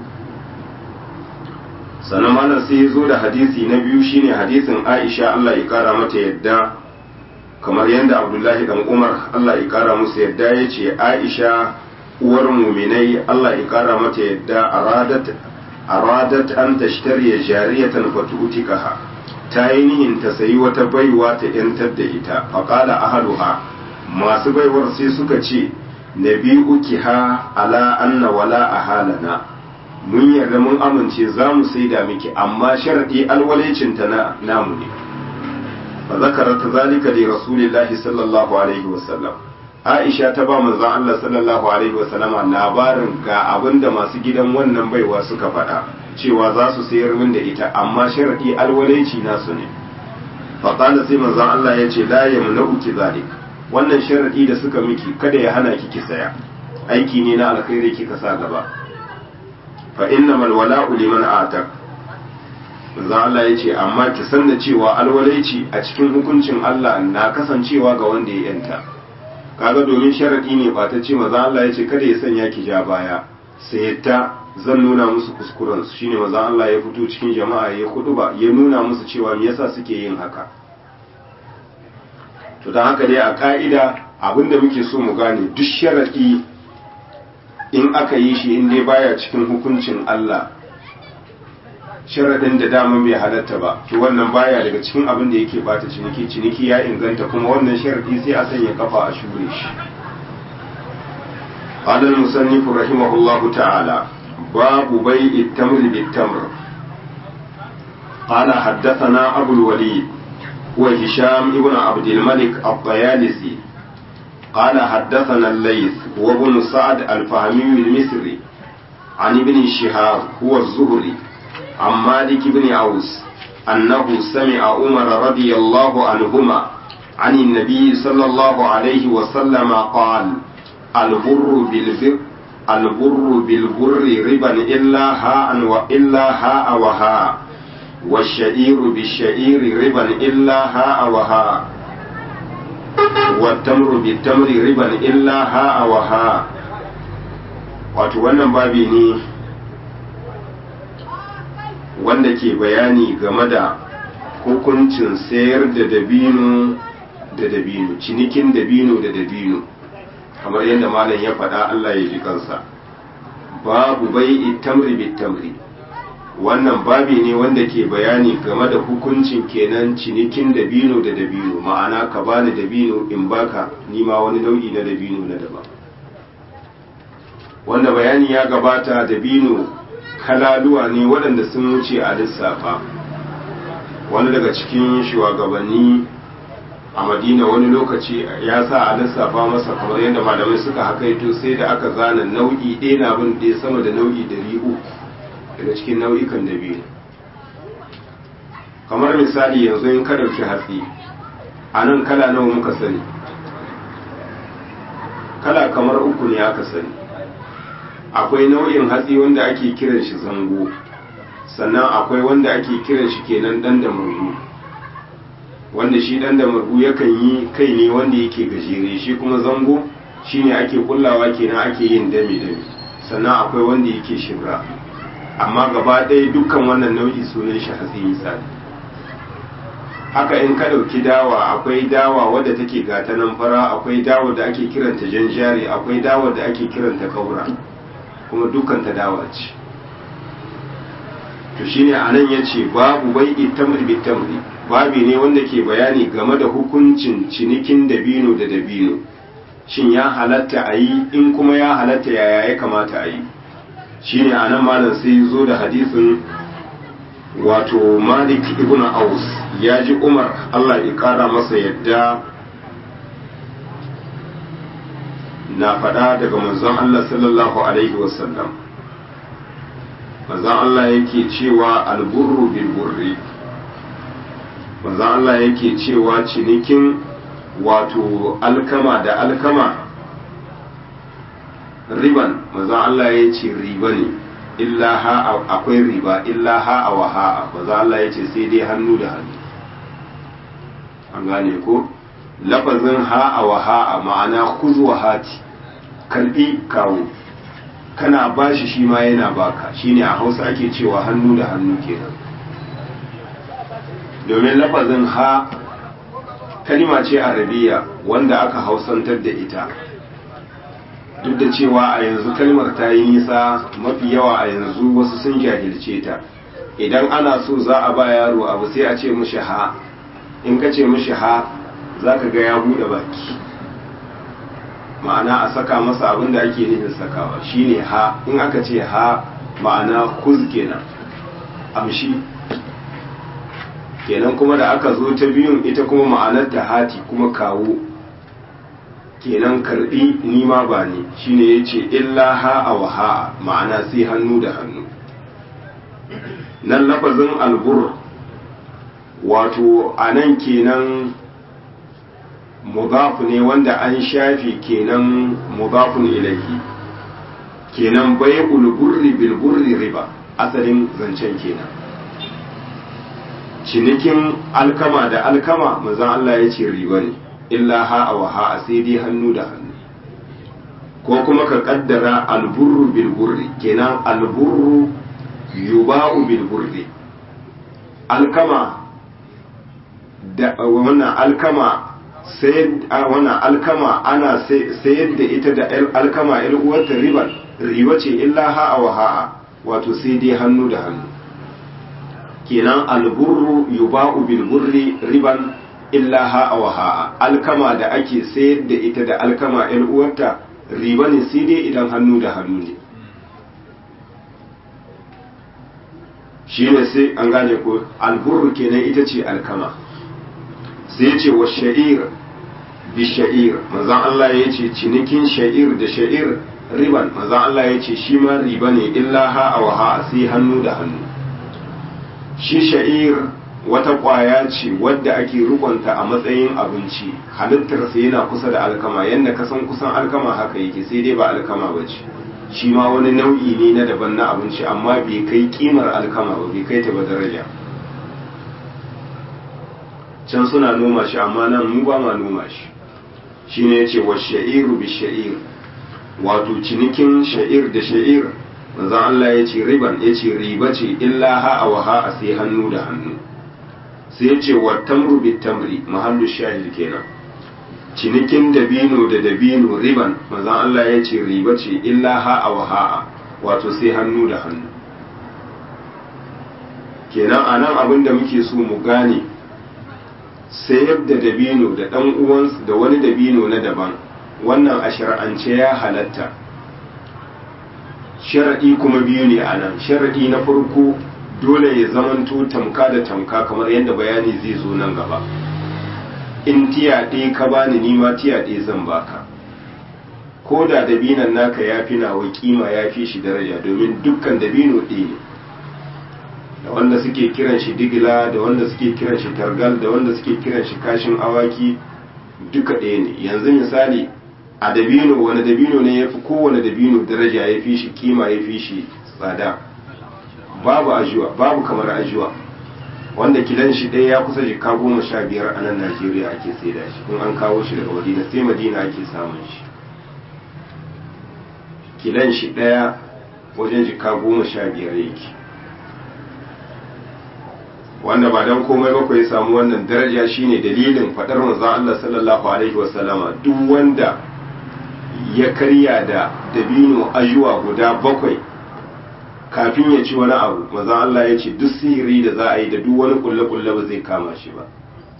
Speaker 1: sannan malam sai ya zo da hadisi na biyu shine hadisin Aisha Allah ya kara mata yadda kamar yadda Abdullahi dan Umar Allah ya kara musu yadda yace Aisha uwar muminai Allah ya kara mata yadda aradat aradat an tashtariya jariyatan fatu'tikaha ta yi nihin ta sayi wata baiwa ta yantar da ita faqala ahaduha masu baiwar sai suka ce nabi'ukiha ala anna wala ahalana mun yarda mun amince za mu saida miki amma sharadi alwalecin ta na namu ne fa zakarat zalika li rasulillahi sallallahu alaihi wasallam Aisha ta ba manzon Allah sallallahu alaihi wasallama labarin ga abinda masu gidan wannan baiwa suka faɗa cewa za su sayar min da ita amma sharadi alwalaici nasu ne faƙala sai manzon Allah ya ce la yamna'u ki zalik wannan sharadi da suka miki kada ya hana ki ki saya aiki ne na alkhairi kika sa gaba fa innamal wala'u liman atak manzon Allah ya ce amma ki san da cewa alwalaici a cikin hukuncin Allah na kasancewa ga wanda ya yanta kaga domin sharadi ne ba ta ce maza Allah ya ce kada ya sanya ki ja baya sai ta zan nuna musu kuskuren su shine maza Allah ya fito cikin jama'a ya ba ya nuna musu cewa me yasa suke yin haka to dan haka dai a ka'ida abinda muke so mu gane duk sharadi in aka yi shi in dai baya cikin hukuncin Allah sharadin da dama bai halatta ba to wannan baya daga cikin abin da yake bata ciniki ciniki ya inganta kuma wannan sharadi sai a sanya kafa a shure shi قال المصنف رحمه الله تعالى باب بيع التمر بالتمر قال حدثنا أبو الوليد وهشام ابن عبد الملك الطيالسي قال حدثنا الليث وابن سعد الفهمي المصري عن ابن شهاب هو الزهري عن مالك بن عوس أنه سمع عمر رضي الله عنهما عن النبي صلى الله عليه وسلم قال البر بالبر البر بالبر ربا إلا هاء وإلا هاء وهاء والشعير بالشعير ربا إلا هاء وهاء والتمر بالتمر ربا إلا هاء وهاء wato wannan babi ne wanda ke bayani game da hukuncin sayar da dabino da dabino cinikin dabino da dabino kamar yadda malam ya faɗa Allah ya ji kansa babu bai tamri bit tamri wannan babi ne wanda ke bayani game da hukuncin kenan cinikin dabino da dabino ma'ana ka bani dabino in baka nima wani nau'i na dabino na daban wanda bayani ya gabata dabino kalaluwa ne waɗanda sun wuce a lissafa wani daga cikin shugabanni a madina wani lokaci ya sa a lissafa masa kamar yadda malamai suka hakaito sai da aka zana nau'i ɗaya na bin ɗaya sama da nau'i ɗari uku daga cikin nau'ikan dabino kamar misali yanzu in ka ɗauki hatsi a nan kala nawa muka sani kala kamar uku ne aka sani akwai nau'in hatsi wanda ake kiran shi zango sannan akwai wanda ake kiran shi kenan dan da murgu wanda shi dan da murgu yakan yi kai ne wanda yake gajere shi kuma zango shine ake kullawa kenan ake yin dame dame sannan akwai wanda yake shibra amma gaba ɗaya dukkan wannan nau'i sunan shi hatsi misali haka in ka ɗauki dawa akwai dawa wadda take gata nan fara akwai dawa da ake kiranta janjari akwai dawa da ake kiranta kaura kuma dukkan ta dawa ce to shine anan yace babu bai itamri bitamri babi ne wanda ke bayani game da hukuncin cinikin dabino da dabino shin ya halatta a yi in kuma ya halatta yaya ya kamata a yi shine anan malam sai zo da hadisin wato malik ibn aus ya ji umar allah ya kara masa yadda na faɗa daga manzon allah sallallahu alaihi wasallam manzon allah yake cewa alburru bil burri manzon allah yake cewa cinikin wato alkama da alkama riban manzon allah ya ce riba ne illa ha akwai riba illa ha a wa ha'a maza Allah ya ce sai dai hannu da hannu an gane ko lafazin ha a wa ha'a ma'ana kuzu wa hati karbi kawo kana bashi shi ma yana baka shine a hausa ake cewa hannu da hannu kenan domin lafazin ha kalima ce arabiya wanda aka hausantar da ita duk da cewa a yanzu kalmar ta yi nisa mafi yawa a yanzu wasu sun jahilce ta idan ana so za a ba yaro abu sai a ce mishi ha in ka ce mishi ha za ka ga ya buɗe baki ma'ana a saka masa abin da ake nufin sakawa shine ha in aka ce ha ma'ana kuz kenan amshi kenan kuma da aka zo ta biyun ita kuma ma'anar ta hati kuma kawo kenan karbi nima ba ne shine yace illa ha'a wa ha'a ma'ana sai hannu da hannu nan lafazin albur wato anan kenan mudafu ne wanda an shafi kenan mudafun ilahi kenan bai'ul burri bil burri riba asalin zancen kenan cinikin alkama da alkama manzon Allah ya ce riba ne illa ha'a wa ha'a sai dai hannu da hannu ko kuma ka kaddara alburru bil burri kenan alburru yuba'u bil burri alkama da wannan alkama sai wannan alkama ana sayar da ita da alkama il uwarta riba riba ce illa ha'a wa ha'a wato sai dai hannu da hannu kenan alburru yuba'u bil burri riban illa ha'a wa ha'a alkama da ake sayar da ita da alkama ‘yan uwarta riba ne sai dai idan hannu da hannu ne shi ne sai an gane ko alburu kenan ita ce alkama sai ce wa sha'ir bi sha'ir manzan Allah ya ce cinikin sha'ir da sha'ir riban manzan Allah ya ce shi ma riba ne illa ha'a wa ha'a sai hannu da hannu shi sha'ir wata ƙwaya ce wadda ake rukunta a matsayin abinci halittarsa yana kusa da alkama yadda ka san kusan alkama haka yake sai dai ba alkama ba ce shi ma wani nau'i ne na daban na abinci amma bai kai kimar alkama ba bai kai ta ba daraja can suna noma shi amma nan mu ba ma noma shi shi ne ya ce wa sha'iru bi sha'ir wato cinikin sha'ir da sha'ir manzon Allah ya ce riban ya ce riba ce illa ha'a wa ha'a sai hannu da hannu sai ya ce wa tamru bi tamri mahallu shahid kenan cinikin dabino da dabino riban manzon Allah ya ce riba ce illa ha'a wa ha'a wato sai hannu da hannu kenan a nan abin da muke so mu gane sayar da dabino da ɗan uwansu da wani dabino na daban wannan a shar'ance ya halatta sharaɗi kuma biyu ne a nan sharaɗi na farko dole ya zamanto tamka da tamka kamar yadda bayani zai zo nan gaba in tiya ɗaya ka bani nima tiya ɗaya zan baka ko da dabinan naka ya fi nawa kima ya fi shi daraja domin dukkan dabino ɗaya ne da wanda suke kiran shi digila da wanda suke kiran shi targal da wanda suke kiran shi kashin awaki duka ɗaya ne yanzu misali a dabino wani dabino ne ya fi kowane dabino daraja ya fi shi kima ya fi shi tsada babu ajuwa babu kamar ajuwa wanda kilan shi ɗaya ya kusa jika goma sha biyar a nan najeriya ake saida shi in an kawo shi daga madina sai madina ake samun shi kilan shi ɗaya wajen jika goma sha biyar yake wanda ba don komai ba ya samu wannan daraja shine dalilin faɗar manzon Allah sallallahu alaihi wasallama duk wanda ya karya da dabino ajuwa guda bakwai kafin ya ci wani abu manzon Allah ya ce duk sihiri da za a yi da duk wani kulle-kulle ba zai kama shi ba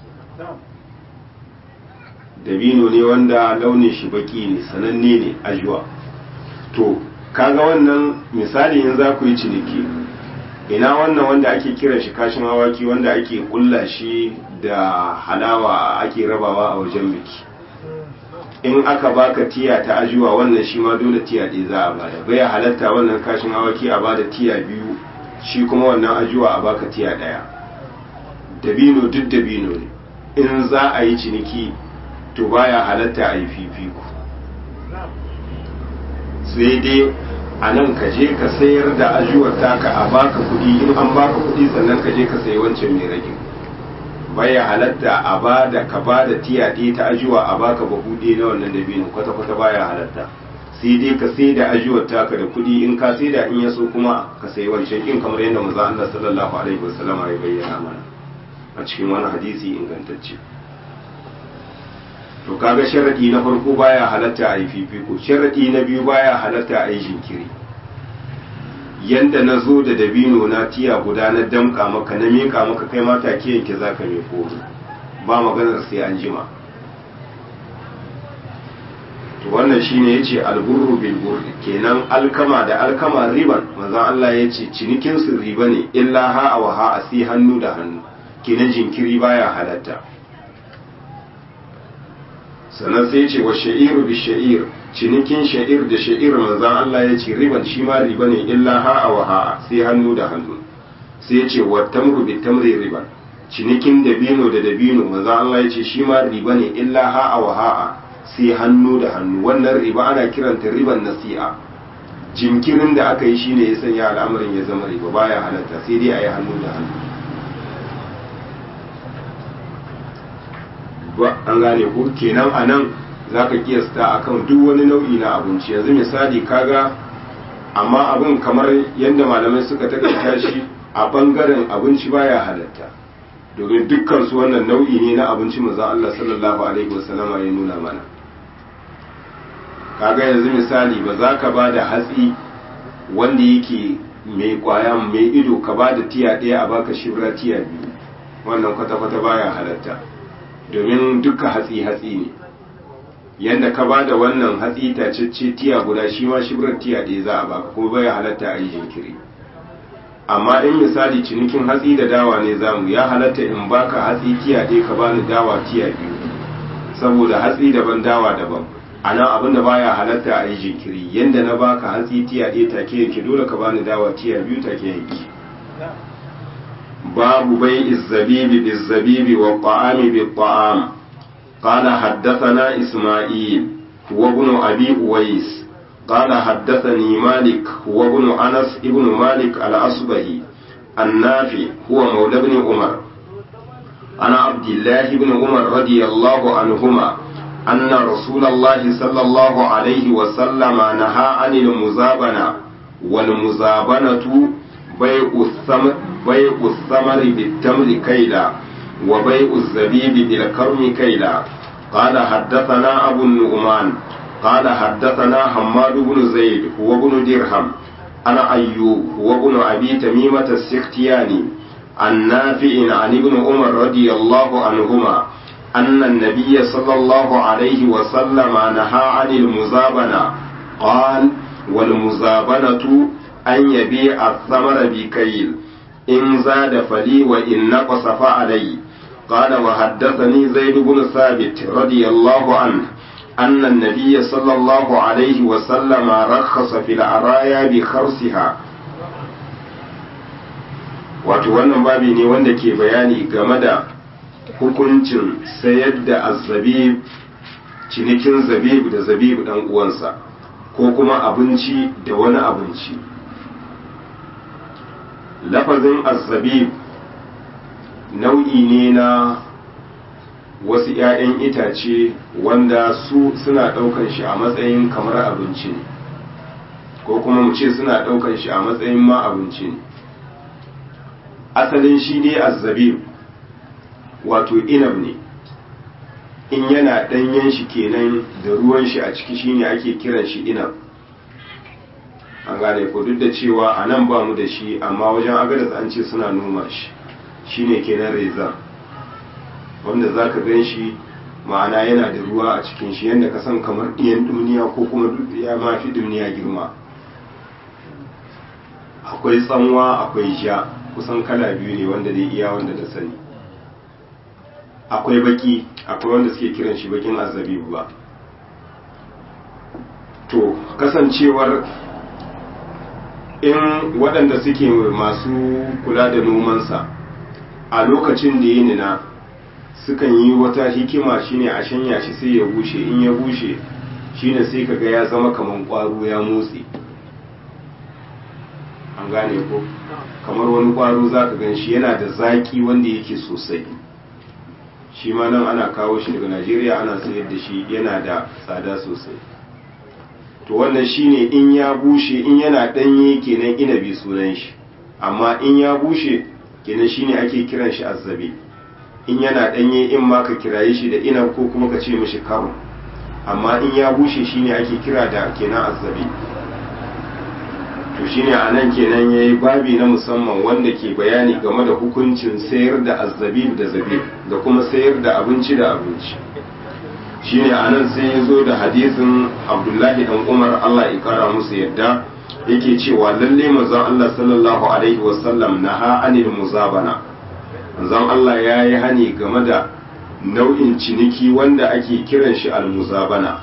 Speaker 1: dabino ne wanda launin shi baki ne sananne ne ajuwa to kaga wannan misali in za ku yi ciniki ina wannan wanda ake kiran shi kashin awaki wanda ake kulla shi da halawa ake rabawa a wajen biki in aka baka tiya ta ajuwa wannan shi ma dole tiya ɗaya za a bada bai halatta wannan kashin awaki a bada tiya biyu shi kuma wannan ajuwa a baka tiya ɗaya dabino duk dabino ne in za a yi ciniki to baya halatta a yi fifiko sai dai a nan ka je ka sayar da ajuwar taka a baka kuɗi in an baka kuɗi sannan ka je ka sayi wancan mai ragin baya halatta a ba da ka ba da tiya ɗaya ta ajuwa a baka bahu ɗaya na wannan dabino kwata kwata baya halatta sai dai ka sai da ajuwar taka da kuɗi in ka sai da in ya so kuma ka sayi wancan in kamar yadda manzo Allah sallallahu alaihi wasallam ya bayyana mana a cikin wani hadisi ingantacce to kaga sharadi na farko baya halatta a yi fifiko sharadi na biyu baya halatta a yi jinkiri yanda na zo da dabino na tiya guda na damka maka na meka maka kai ma take yanke za ka meko ba maganar sai an jima to wannan shine yace alburru bil burri kenan alkama da alkama riban manzon Allah yace cinikin su riba ne illa ha wa ha asi hannu da hannu kenan jinkiri baya halatta sannan sai ce wa sha'iru bi sha'ir cinikin sha'ir da sha'ir manzan Allah ya ce riban shi ma riba ne illa ha'a wa ha'a sai hannu da hannu sai ya ce wa tamru bi tamri riban cinikin dabino da dabino manzan Allah ya ce shi ma riba ne illa ha'a wa ha'a sai hannu da hannu wannan riba ana kiranta riban nasi'a jinkirin da aka yi shine ya sanya al'amarin ya zama riba baya halatta sai dai a yi hannu da hannu an gane ko kenan a nan za ka kiyasta akan duk wani nau'i na abinci yanzu misali kaga amma abin kamar yadda malamai suka takaita shi a bangaren abinci baya halatta domin dukkan su wannan nau'i ne na abinci manzon Allah sallallahu alaihi wasallama ya nuna mana kaga yanzu misali ba za ka ba da hatsi wanda yake mai kwaya mai ido ka ba da tiya ɗaya a baka shibra tiya biyu wannan kwata-kwata baya halatta domin duka hatsi-hatsi ne yadda ka ba da wannan hatsi tacece tiya guda shi ma shibirar tiya ɗaya za a baka kuma bai halatta a yi jinkiri amma in misali cinikin hatsi da dawa ne zamu ya halatta in baka hatsi tiya ɗaya ka bani dawa tiya biyu saboda hatsi daban dawa daban a nan abin da baya halatta a yi jinkiri yadda na baka hatsi tiya ɗaya take yanke dole ka bani dawa tiya biyu take yanke باب بيع الزبيب بالزبيب والطعام بالطعام قال حدثنا إسماعيل هو ابن أبي أويس قال حدثني مالك هو ابن أنس ابن مالك الأصبهي النافي هو مولى بن عمر أنا عبد الله بن عمر رضي الله عنهما أن رسول الله صلى الله عليه وسلم نهى عن المزابنة والمزابنة بيع الثمر بيع الثمر بالتمر كيلا وبيع الزبيب بالكرم كيلا قال حدثنا أبو النعمان قال حدثنا حماد بن زيد هو بن درهم أنا أيوب هو بن أبي تميمة السختياني عن نافع عن ابن عمر رضي الله عنهما أن النبي صلى الله عليه وسلم نهى عن المزابنة قال والمزابنة أن يبيع الثمر بكيل إن زاد فلي وإن نقص فعلي قال وحدثني زيد بن ثابت رضي الله عنه أن النبي صلى الله عليه وسلم رخص في العرايا بخرسها wato wannan babi ne wanda ke bayani game da hukuncin sayar da azzabib cinikin zabib da zabib dan uwansa ko kuma abinci da wani abinci lafazin azzabib nau'i ne na wasu 'ya'yan itace wanda su suna ɗaukan shi a matsayin kamar abinci ne ko kuma mu ce suna ɗaukan shi a matsayin ma abinci ne asalin shi ne azzabib wato inab ne in yana ɗanyen shi kenan da ruwan shi a ciki shine ake kiran shi inab an gane ko duk da cewa a nan ba mu da shi amma wajen agadas an ce suna noma shi shine kenan reza wanda za ka gan shi ma'ana yana da ruwa a cikin shi yadda ka san kamar ɗiyan duniya ko kuma ya mafi duniya girma akwai tsanwa akwai ja kusan kala biyu ne wanda zai iya wanda da sani akwai baki akwai wanda suke kiran shi bakin azabibu ba to kasancewar in waɗanda suke masu kula da nomansa a lokacin da ya nina sukan yi wata hikima shine a shanya shi sai ya bushe in ya bushe shine sai kaga ya zama kaman ƙwaro ya motsi an gane ko kamar wani ƙwaro za ka gan shi yana da zaƙi wanda yake sosai shi ma nan ana kawo shi daga najeriya ana sayar da shi yana da tsada sosai to wannan shine in ya bushe in yana ɗanye kenan inabi sunan shi amma in ya bushe kenan shine ake kiran shi azzabi in yana ɗanye in ma ka kiraye shi da inab ko kuma ka ce mishi karo amma in ya bushe shine ake kira da kenan azzabi to shine a nan kenan ya yi babi na musamman wanda ke bayani game da hukuncin sayar da azzabib da zabib da kuma sayar da abinci da abinci shine a nan sai ya zo da hadisin abdullahi dan umar allah ya kara musu yadda yake cewa lalle manzon allah sallallahu alaihi wasallam naha anil muzabana manzon allah ya yi hani game da nau'in ciniki wanda ake kiran shi almuzabana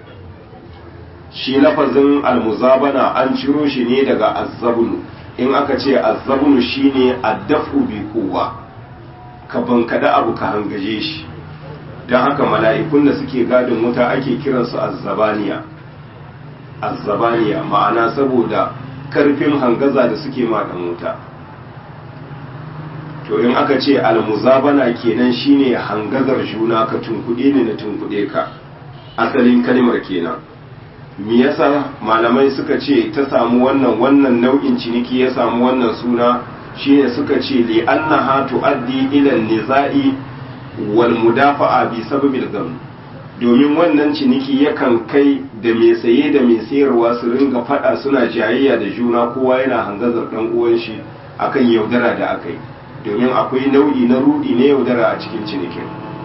Speaker 1: shi lafazin almuzabana an ciro shi ne daga azzabunu in aka ce azzabunu shine addafu bi kowa ka bankada abu ka hangaje shi don haka mala'ikun da suke gadin wuta ake kiransu azzabaniya azzabaniya ma'ana saboda karfin hangaza da suke maɗan wuta to in aka ce almuzabana kenan shine hangazar juna ka tunkuɗe ne na tunkuɗe ka asalin kalmar kenan me yasa malamai suka ce ta samu wannan wannan nau'in ciniki ya samu wannan suna shine suka ce li annaha tuaddi ila nizai wal mudafa'a bi sababil gam domin wannan ciniki yakan kai da mai saye da mai sayarwa su ringa fada suna jayayya da juna kowa yana hangazar dan uwan shi akan yaudara da akai domin akwai nau'i na rudi na yaudara a cikin cinikin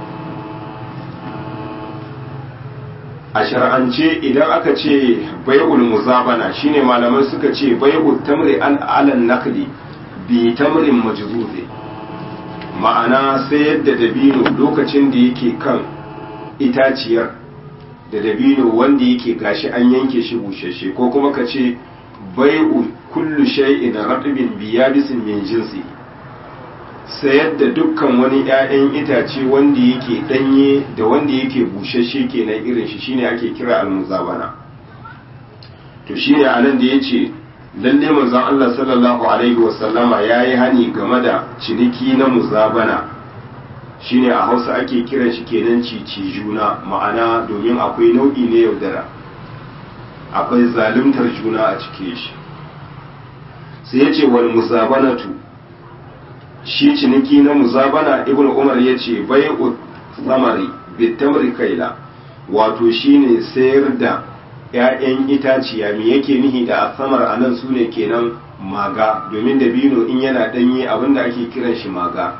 Speaker 1: a shar'ance idan aka ce bai'ul muzabana shine malamai suka ce bai'ul tamri an alan nakli bi tamrin majzuzi ma'ana sayar da dabino lokacin da yake kan itaciyar da dabino wanda yake gashi an yanke shi bushashe ko kuma ka ce bai'u kullu shay'in ratbin bi yabisin min jinsi sayar da dukkan wani 'ya'yan itace wanda yake danye da wanda yake bushashe kenan irin shi shine ake kira almuzabana to shine anan da yace lalle manzon Allah sallallahu alaihi wasallama yayi hani game da ciniki na muzabana shine a Hausa ake kiran shi kenan cici juna ma'ana domin akwai nau'i ne yaudara akwai zaluntar juna a cike shi sai yace wal muzabanatu shi ciniki na muzabana ibn umar ya ce bai'u samari bitamri kaila wato shine sayar da ‘ya'yan itaciya me yake nihi da asamar a nan su ne kenan maga domin dabino in yana ɗanye abinda ake kiran shi maga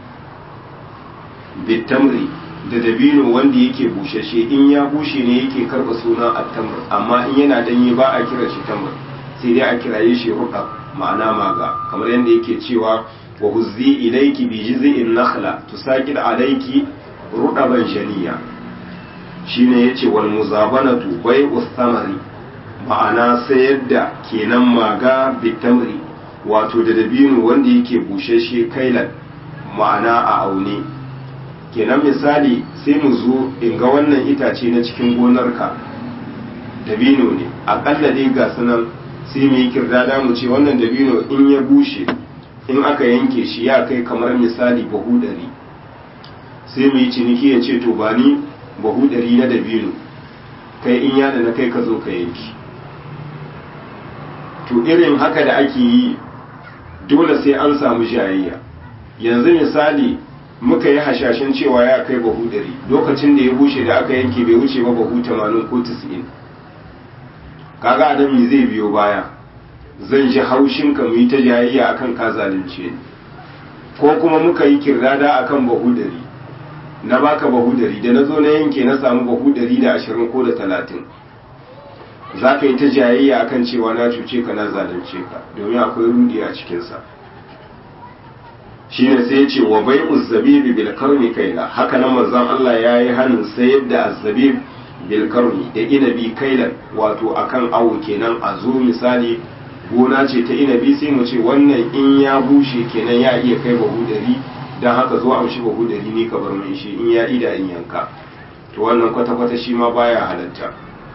Speaker 1: bitamri da dabino wanda yake bushashe in ya bushe ne yake karɓa suna attamr amma in yana ɗanye ba a kiran shi tamr sai dai a kiraye shi ruɗa ma'ana maga kamar yadda yake cewa wa huzzi ilayki bi jiz'in nakhla tusaqid alayki rudaban shaniya shine yace wal muzabanatu bai'u thamari ma'ana sayar da kenan maga bitamri wato da dabino wanda yake bushashe kailan ma'ana a aune kenan misali sai mu zo in ga wannan itace na cikin gonarka dabino ne akalla dai ga sunan sai mu yi kirdada mu ce wannan dabino in ya bushe in aka yanke shi ya kai kamar misali bahu ɗari sai mu yi ciniki ya ce to ba ni bahu ɗari na dabino kai in yana na kai ka zo ka yanki to irin haka da ake yi dole sai an samu jayayya yanzu misali muka yi hashashin cewa ya kai bahu ɗari lokacin da ya bushe da aka yanke bai wuce ba bahu tamanin ko tis'in kaga adam me zai biyo baya zan ji haushin ka mu yi ta jayayya akan ka zalunce ni ko kuma muka yi kirdada akan bahu dari na baka bahu dari da na zo na yanke na samu bahu dari da ashirin ko da talatin za ka yi ta jayayya akan cewa na cuce ka na zalunce ka domin akwai rudi a cikinsa shi ne sai ya ce wa bai uzzabibi bil karni kaila haka nan manzon Allah ya yi hannun sayar da azzabib bilkarni da inabi kailan wato akan awo kenan a zo misali gona ce ta inabi sai mu ce wannan in ya bushe kenan ya iya kai bahu dari don haka zo amshi bahu dari ne ka bar mai shi in ya ida in yanka to wannan kwata-kwata shi ma baya halatta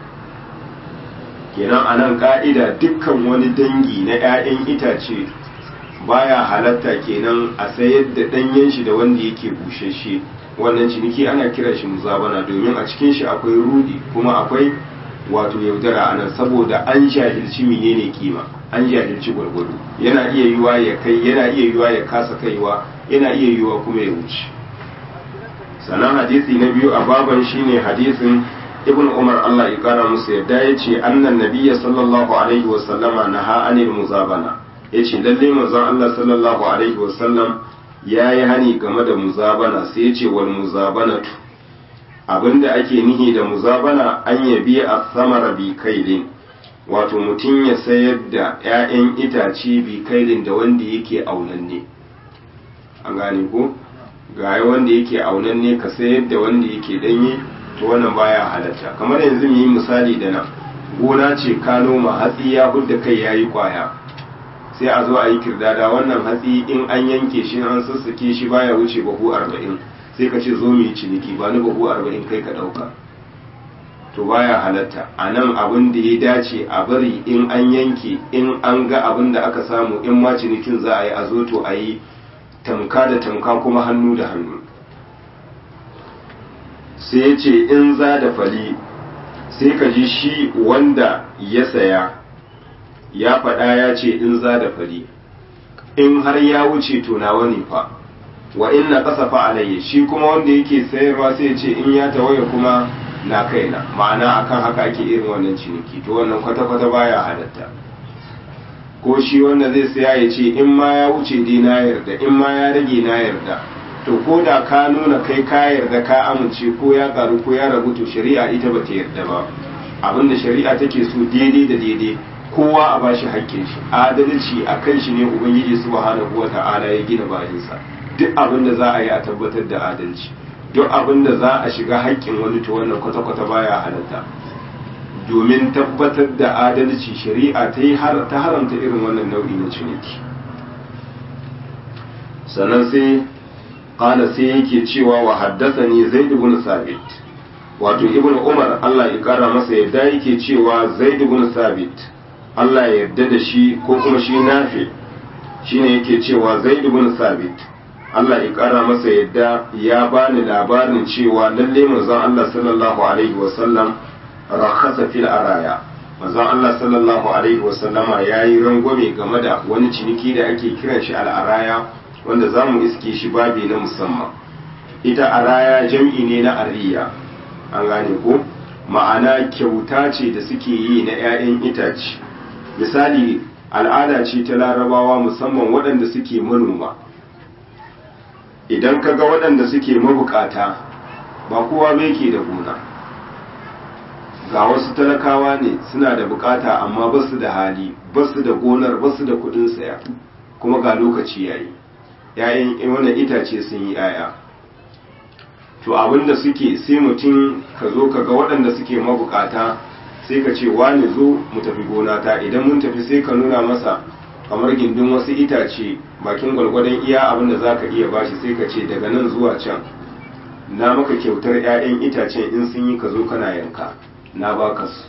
Speaker 1: kenan a nan ka'ida dukkan wani dangi na 'ya'yan itace baya halatta kenan a sayar da ɗanyen shi da wanda yake bushashe wannan ciniki ana kira shi muzabana domin a cikin shi akwai rudi kuma akwai wato yaudara a nan saboda an jahilci menene kima an jahilci gwargwado yana iya yiwa ya kai yana iya yiwa ya kasa kaiwa yana iya yiwa kuma ya wuce sannan hadisi na biyu a baban shine hadisin ibn umar Allah ya kara musu yadda ya ce annan nabiyya sallallahu alaihi wa sallama naha anil muzabana yace lalle manzon Allah sallallahu alaihi wa sallam ya yi hani game da muzabana sai ya ce wal muzabanatu abinda ake nihi da muzabana an yabi a samara bi kailin wato mutum ya sayar da 'ya'yan itace bi kailin da wanda yake aunanne an gane ko ga wanda yake aunanne ka sayar da wanda yake danye to wannan baya halatta kamar yanzu mu yi misali da nan gona ce ka noma hatsi ya hudda kai yayi kwaya sai a zo a yi kirdada wannan hatsi in an yanke shi an sassake shi baya wuce bahu arba'in sai ka ce zo mu yi ciniki ba ni bahu arba'in kai ka ɗauka to baya halatta a nan abin da ya dace a bari in an yanke in an ga abin da aka samu in ma cinikin za a yi a zo to a yi tamka da tamka kuma hannu da hannu sai ya ce in za da fali sai ka ji shi wanda ya saya ya faɗa ya ce in za da fari in har ya wuce to nawa ne fa wa in na kasafa alayya shi kuma wanda yake sayarwa sai ce in ya tawaye kuma na kaina ma'ana akan haka ake irin wannan ciniki to wannan kwata-kwata baya halatta ko shi wanda zai saya ya ce in ma ya wuce dai na yarda in ma ya rage na yarda to ko da ka nuna kai ka yarda ka amince ko ya karu ko ya ragu to shari'a ita bata yarda ba abinda shari'a take so daidai da daidai kowa a bashi haƙƙin shi adalci a kan shi ne ubangiji subhanahu wata'ala ya gina bayansa duk abin da za a yi a tabbatar da adalci duk abin da za a shiga haƙƙin wani to wannan kwata-kwata baya halatta domin tabbatar da adalci shari'a ta yi ta haramta irin wannan nau'i na ciniki sannan sai qala sai yake cewa wa haddathani zaid ibn sabit wato ibn umar Allah ya kara masa yadda yake cewa zaid ibn sabit Allah ya yarda da shi ko kuma shi nafi shine yake cewa zaid ibn sabit Allah ya kara masa yadda ya bani labarin cewa lalle manzon Allah sallallahu alaihi wasallam rakhasa fil araya manzon Allah sallallahu alaihi wasallama yayi rangwame game da wani ciniki da ake kiran shi al araya wanda zamu iske shi babi na musamman ita araya jam'i ne na ariya an gane ko ma'ana kyauta ce da suke yi na 'ya'yan itace misali al'ada ce ta larabawa musamman waɗanda suke manoma idan kaga waɗanda suke mabukata ba kowa bai ke da gona ga wasu talakawa ne suna da bukata amma ba su da hali ba su da gonar ba su da kudin saya kuma ga lokaci yayi yayin wannan itace sun yi yaya to abinda suke sai mutum ka zo ka ga waɗanda suke mabukata sai ka ce wani zo mu tafi gona ta idan mun tafi sai ka nuna masa kamar gindin wasu itace bakin gwalgwadon iya abin da za ka iya bashi sai ka ce daga nan zuwa can na maka kyautar 'ya'yan itacen in sun yi ka zo kana yanka na baka su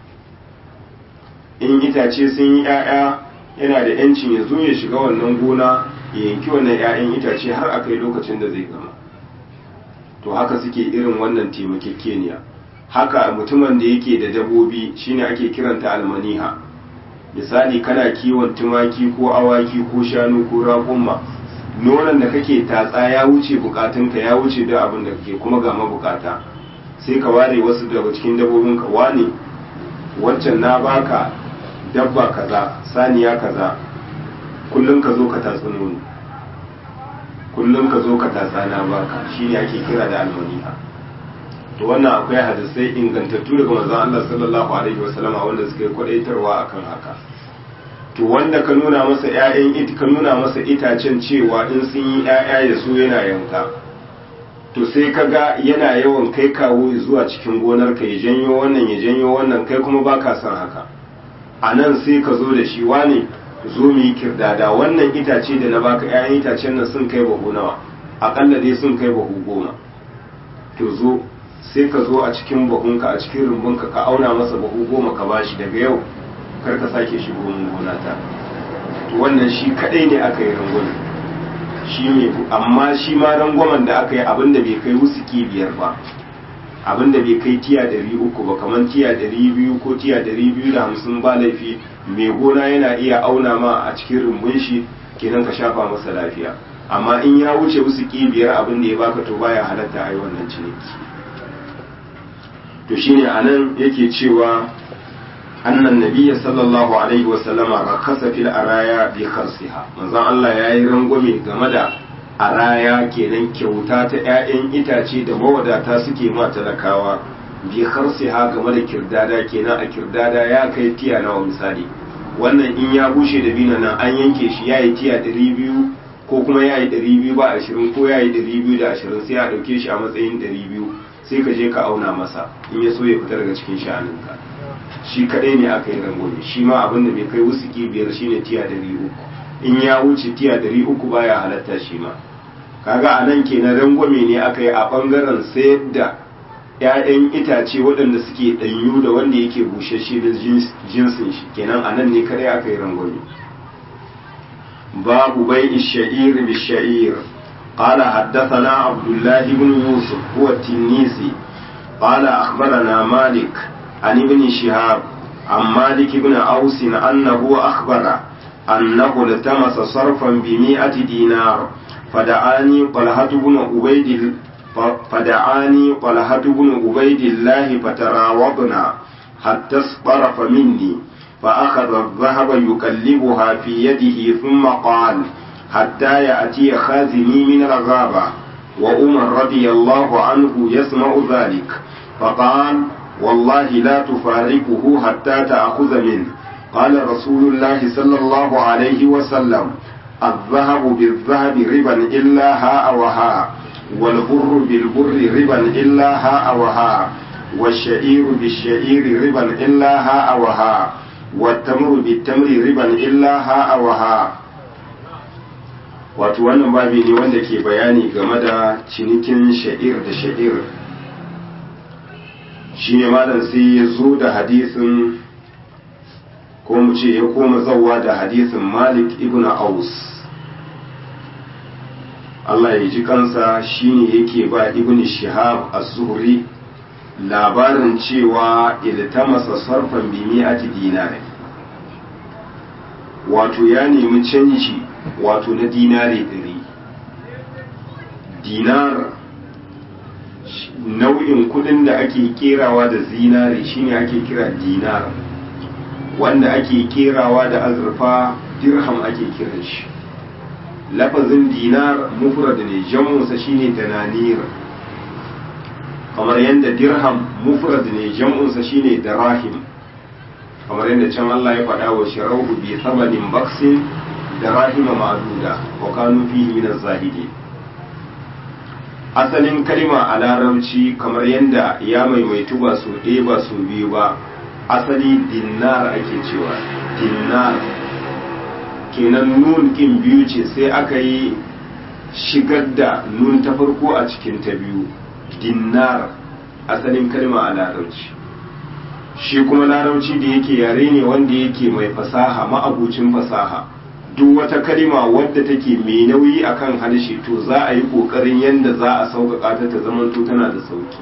Speaker 1: in itace sun yi 'ya'ya yana da yancin ya zo ya shiga wannan gona ya yanki wannan 'ya'yan itace har a kai lokacin da zai gama to haka suke irin wannan taimakekeniya haka mutumin da yake da dabobi shine ake kiranta almaniha misali kana kiwon tumaki ko awaki ko shanu ko raƙumma nonon da kake tatsa ya wuce bukatunka ya wuce da abin da kake kuma ga mabukata sai ka ware wasu daga cikin dabbobin ka wane wancan na baka dabba kaza saniya kaza kullum ka zo ka tatsi nono kullum ka zo ka tatsa na baka shine ake kira da almaniha to wannan akwai hadisai ingantattu daga manzon Allah sallallahu alaihi wasallama wanda suka yi kwadaitarwa akan haka to wanda ka nuna masa ƴaƴan it ka nuna masa itacen cewa in sun yi ƴaƴa ya so yana yanka to sai ka ga yana yawan kai kawo zuwa cikin gonar ka ya janyo wannan ya janyo wannan kai kuma baka son haka a nan sai ka zo da shi wane zo mu yi kirdada wannan itace da na baka ƴaƴan itacen nan sun kai bahu nawa aƙalla dai sun kai bahu goma to zo sai ka zo a cikin bahunka a cikin rumbunka ka auna masa bahu goma ka bashi daga yau kar ka sake shigo mun gona ta to wannan shi kadai ne aka yi rangwame shi ne amma shi ma rangwamen da aka yi abinda bai kai wusuki biyar ba abinda bai kai tiya dari uku ba kamar tiya dari biyu ko tiya dari biyu da hamsin ba laifi mai gona yana iya auna ma a cikin rumbun shi kenan ka shafa masa lafiya amma in ya wuce wusuki biyar abin da ya baka to baya halatta a yi wannan ciniki to shine anan yake cewa annan nabiyya sallallahu alaihi wa sallama rakasa fil araya bi kharsiha manzon Allah yayi rangwame game da araya kenan kyauta ta ƴaƴan itace da mawadata suke ma talakawa bi kharsiha game da kirdada kenan a kirdada ya kai tiya nawa misali wannan in ya bushe da bina nan an yanke shi yayi tiya 200 ko kuma yayi 200 ba 20 ko yayi 220 sai a dauke shi a matsayin 200 sai ka je ka auna masa in ya so ya fita daga cikin sha'aninka shi kadai ne aka yi rangwame shi ma abin da bai kai wusuki biyar shine tiya dari uku in ya wuce tiya dari uku baya halatta shi ma kaga a nan kenan rangwame ne aka yi a bangaren sayar da 'ya'yan itace waɗanda suke ɗanyu da wanda yake bushashe da jinsin shi kenan a nan ne kadai aka yi rangwame babu bai isha'ir bi sha'ir قال حدثنا عبد الله بن يوسف هو التنيسي قال أخبرنا مالك عن ابن شهاب عن مالك بن أوس أنه أخبر أنه التمس صرفا بمئة دينار فدعاني طلحة بن عبيد فدعاني طلحة بن عبيد الله فتراوضنا حتى اصطرف مني فأخذ الذهب يكلبها في يده ثم قال حتى يأتي خازني من الغابة وعمر رضي الله عنه يسمع ذلك فقال والله لا تفارقه حتى تأخذ منه قال رسول الله صلى الله عليه وسلم الذهب بالذهب ربا إلا هاء وهاء والبر بالبر ربا إلا هاء وهاء والشعير بالشعير ربا إلا هاء وهاء والتمر بالتمر ربا إلا هاء وهاء wato wannan babi ne wanda ke bayani game da cinikin sha'ir da sha'ir shi ne malam sai ya zo da hadisin ko mu ce ya koma zawa da hadisin malik ibn aus Allah ya ji kansa shine yake ba ibn shihab az-zuhri labarin cewa iltamasa sarfan bi mi'ati dinari wato ya nemi canji wato na dinari ɗari dinar nau'in kudin da ake kerawa da zinare shine ake kira dinar wanda ake kerawa da azurfa dirham ake kiran shi lafazin dinar mufrad ne jam'unsa shine dananir kamar yadda dirham mufrad ne jam'unsa shine darahim kamar yadda can Allah ya faɗa wa sharahu bi thamanin baksin darahima ma'duda wa kanu fihi min az-zahidin asalin kalima a larabci kamar yadda ya maimaitu ba su ɗaya ba su biyu ba asali dinar ake cewa dinar kenan nun kin biyu ce sai aka yi shigar da nun ta farko a cikin ta biyu dinar asalin kalma a larabci shi kuma larabci da yake yare ne wanda yake mai fasaha ma'abucin fasaha duk wata kalima wadda take mai nauyi akan harshe to za a yi kokarin yadda za a sauƙaƙa ta ta zamanto tana da sauki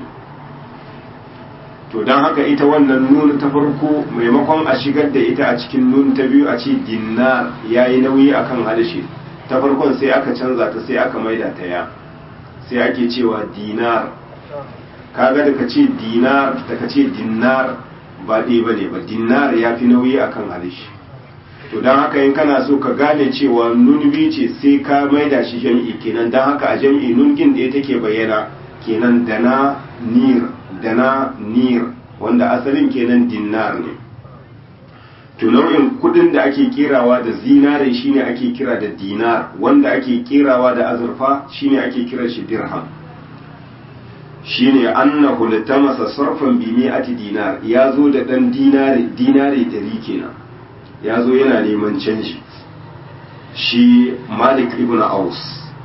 Speaker 1: to don haka ita wannan nun ta farko maimakon a shigar da ita a cikin nun ta biyu a ce dinar ya yi nauyi akan harshe ta farkon sai aka canza ta sai aka maida ta ya sai ake cewa dinar kaga da ka ce dinar da ka ce dinar ba ɗaya ba ne ba dinar ya fi nauyi akan harshe to don haka in kana so ka gane cewa nun biyu ce sai ka maida shi jam'i kenan don haka a jam'i nun gin da take bayyana kenan dana nir dana nir wanda asalin kenan dinar ne to nau'in kudin da ake kirawa da zinare shine ake kira da dinar wanda ake kirawa da azurfa shine ake kira shi dirham shine annahu litamasa sarfan bi mi'ati dinar ya zo da dan dinare dinare dari kenan ya zo yana neman canji shi malik ibn aus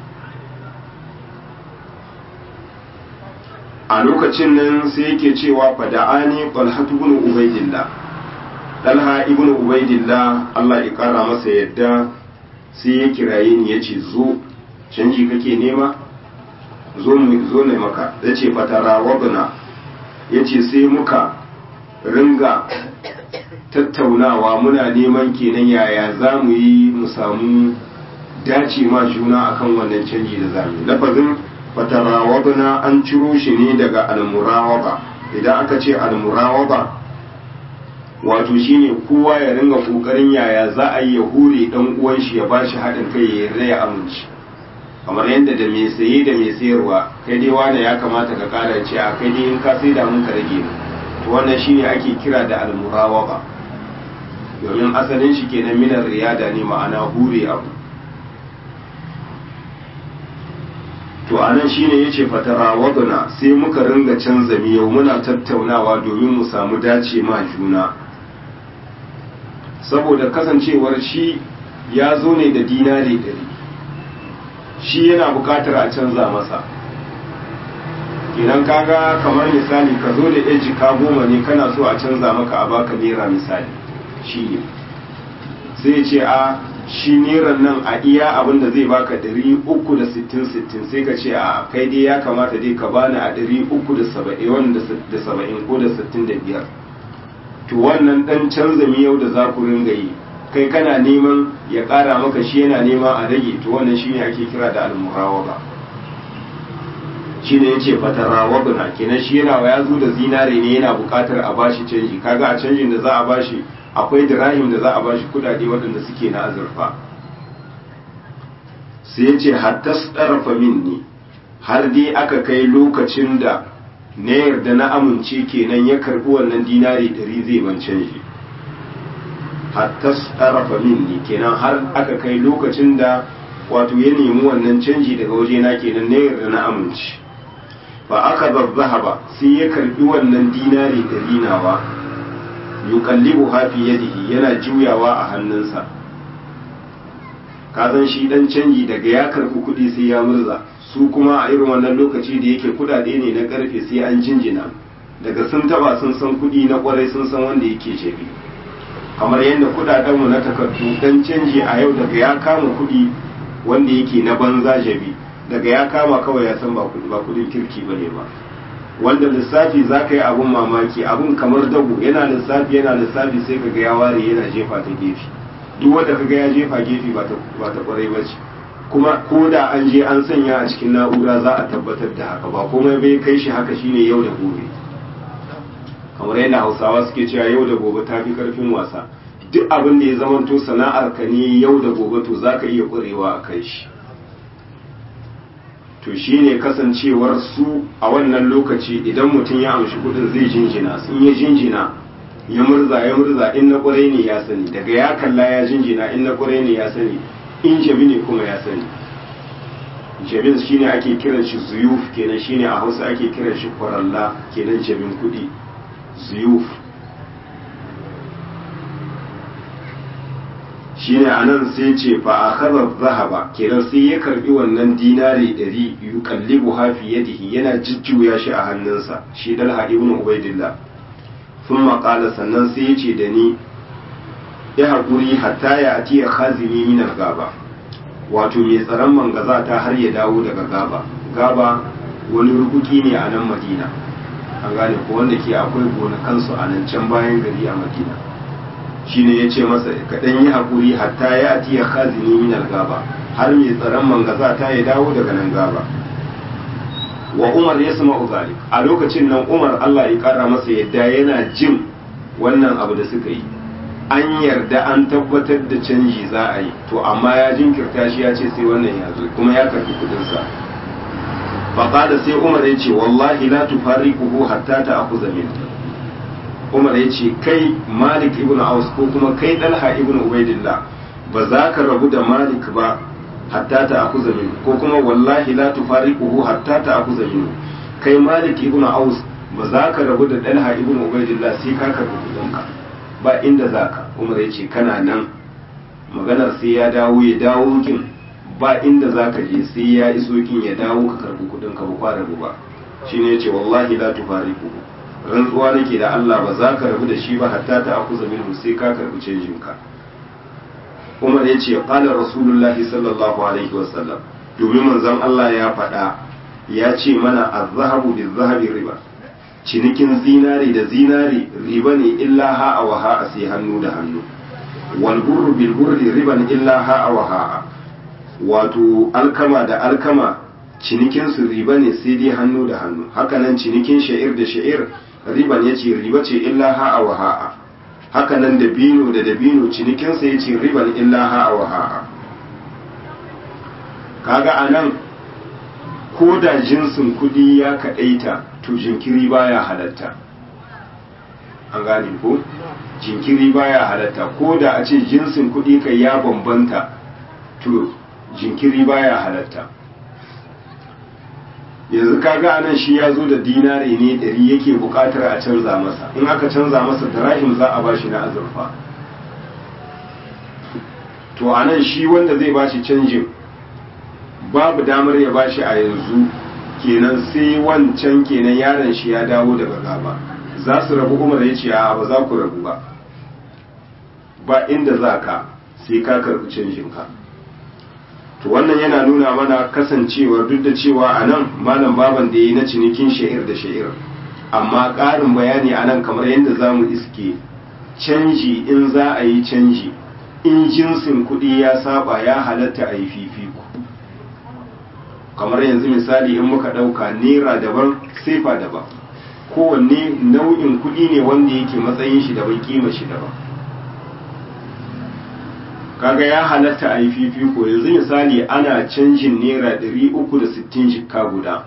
Speaker 1: a lokacin nan sai yake cewa fada'ani talhatu ibn ubaidillah talha ibn ubaidillah Allah ya kara masa yadda sai ya kiraye ni yace zo canji kake nema zo mu zo ne maka yace fatara wabna yace sai muka ringa tattaunawa muna neman kenan yaya za mu yi mu samu dace ma juna akan wannan canji da zamu lafazin fatarawadna an ciro shi ne daga almurawaba idan aka ce almurawaba wato shine kowa ya ringa kokarin yaya za a yi ya hure dan uwan shi ya bashi haɗin kai ya yarda ya amince kamar yadda da mai saye da mai sayarwa kai dai wani ya kamata ka kara ce a kai dai in ka sai da mun ka rage to wannan shine ake kira da almurawaba domin asalin shi kenan minar riyada ne ma'ana hure abu to anan shine yace fatara wadana sai muka ringa canza miyau muna tattaunawa domin mu samu dace ma juna saboda kasancewar shi ya zo ne da dinari dari shi yana bukatar a canza masa idan kaga kamar misali ka zo da yan jika goma ne kana so a canza maka a baka naira misali shi ne sai ce a shi neran nan a iya abin da zai baka ɗari uku da sittin sittin sai ka ce a kai dai ya kamata dai ka bani a ɗari uku da saba'in da saba'in ko da sittin da biyar to wannan ɗan canza miyau da za ku ringa yi kai kana neman ya ƙara maka shi yana nema a rage to wannan shi ne ake kira da almurawaba shi ne ya ce fatarawabna kenan shi yana ya zo da zinare ne yana buƙatar a bashi canji kaga a canjin da za a bashi akwai dirahim da za a bashi kudade waɗanda suke na azurfa sai ya ce hatta tsarafa minni har dai aka kai lokacin da na yarda na amince kenan ya karɓi wannan dinari ɗari zai ban canji hatta tsarafa minni kenan har aka kai lokacin da wato ya nemi wannan canji daga wajena kenan na yarda na amince ba aka zazzaha ba sai ya karɓi wannan dinari ɗari nawa yuqallibu hafi yadihi yana juyawa a hannunsa ka san shi dan canji daga ya karbi kuɗi sai ya murza su kuma a irin wannan lokaci da yake kudade ne na karfe sai an jinjina daga sun taba sun san kuɗi na kwarai sun san wanda yake shebi kamar yadda kudadenmu na takardu dan canji a yau daga ya kama kuɗi wanda yake na banza jabi daga ya kama kawai ya san ba kuɗin kirki bane ba wanda lissafi za ka yi abun mamaki abun kamar dago yana lissafi yana lissafi sai ka ga ya ware yana jefa ta gefe duk wanda ka ga ya jefa gefe ba ta kwarai ba ce kuma ko da an je an sanya a cikin na'ura za a tabbatar da haka ba komai bai kai shi haka shine yau da gobe kamar yadda hausawa suke cewa yau da gobe ta fi karfin wasa duk abin da ya zamanto sana'ar ka ne yau da gobe to za ka iya ƙurewa a kai shi to shine kasancewar su a wannan lokaci idan mutum ya amshi kudin zai jinjina sun ya jinjina ya murza ya murza in na ƙwarai ne ya sani daga ya kalla ya jinjina in na ƙwarai ne ya sani in jabi ne kuma ya sani jabin shine ake kiran shi zuyuf kenan shine a hausa ake kiran shi kwaralla kenan jabin kudi zuyuf shine anan sai ce fa akhadha dhahaba kenan sai ya karbi wannan dinari 100 yuqallibu ha fi yadihi yana jujjuya shi a hannunsa shi dalha ibn ubaidillah thumma qala sannan sai ya ce da ni ya hakuri hatta ya ati khazini min al-gaba wato mai tsaron mangaza ta har ya dawo daga gaba gaba wani rukuki ne a nan madina an gane ko wanda ke akwai gonakansu a nan can bayan gari a madina shine ya ce masa kaɗan yi haƙuri hatta ya ati ya khazini min gaba har mai tsaron mangaza ta ya dawo daga nan gaba wa umar ya sama zalik a lokacin nan umar allah ya ƙara masa yadda yana jin wannan abu da suka yi an yarda an tabbatar da canji za a yi to amma ya jinkirta shi ya ce sai wannan ya zo kuma ya karbi kudinsa faƙada sai umar ya ce wallahi la tufariquhu hatta ta'khudha min umar ya ce kai malik ibn aus ko kuma kai dalha ibn ubaidillah ba za ka rabu da malik ba hatta ta'khudha min ko kuma wallahi la tufariquhu hatta ta'khudha min kai malik ibn aus ba za ka rabu da dalha ibn ubaidillah sai ka karbi kudinka ba inda za ka umar ya ce kana nan maganar sai ya dawo ya dawo kin ba inda za ka je sai ya iso kin ya dawo ka karbi kudin ka ba fara ba shi ne ya ce wallahi la tufariku rantsuwa nake da Allah ba za ka rabu da shi ba hatta ta akuza minhu sai ka karbi canjin ka umar ya ce qala rasulullahi sallallahu alaihi wasallam domin manzon Allah ya faɗa ya ce mana az-zahabu biz-zahabi riba cinikin zinari da zinari riba ne illa ha'a wa ha'a sai hannu da hannu wal burru bil burri riban illa ha'a wa ha'a wato alkama da alkama cinikin su riba ne sai dai hannu da hannu hakanan cinikin sha'ir da sha'ir riban yace riba ce illa ha'a wa ha'a hakanan dabino da dabino cinikin sa yace riban illa ha'a wa ha'a kaga anan ko da jinsin kudi ya kadaita to jinkiri baya halatta an gane ko jinkiri baya halatta ko da a ce jinsin kuɗi kai ya bambanta to jinkiri baya halatta yanzu kaga anan shi ya zo da dinari ne ɗari yake buƙatar a canza masa in aka canza masa dirahim za a bashi na azurfa to anan shi wanda zai bashi canjin babu damar ya bashi a yanzu kenan sai wancan kenan yaron shi ya dawo daga gaba za su rabu umar ya ce a ba za ku rabu ba ba inda za ka sai ka karɓi canjinka to wannan yana nuna mana kasancewar duk da cewa a nan malam baban da ya yi na cinikin sha'ir da sha'ir amma ƙarin bayani a nan kamar yadda za mu iske canji in za a yi canji in jinsin kuɗi ya saba ya halatta a yi fifiko kamar yanzu misali in muka ɗauka naira daban sefa daban kowanne nau'in kuɗi ne wanda yake matsayin shi daban kima shi daban kaga ya halatta a yi fifiko yanzu misali ana canjin naira 360 jikka guda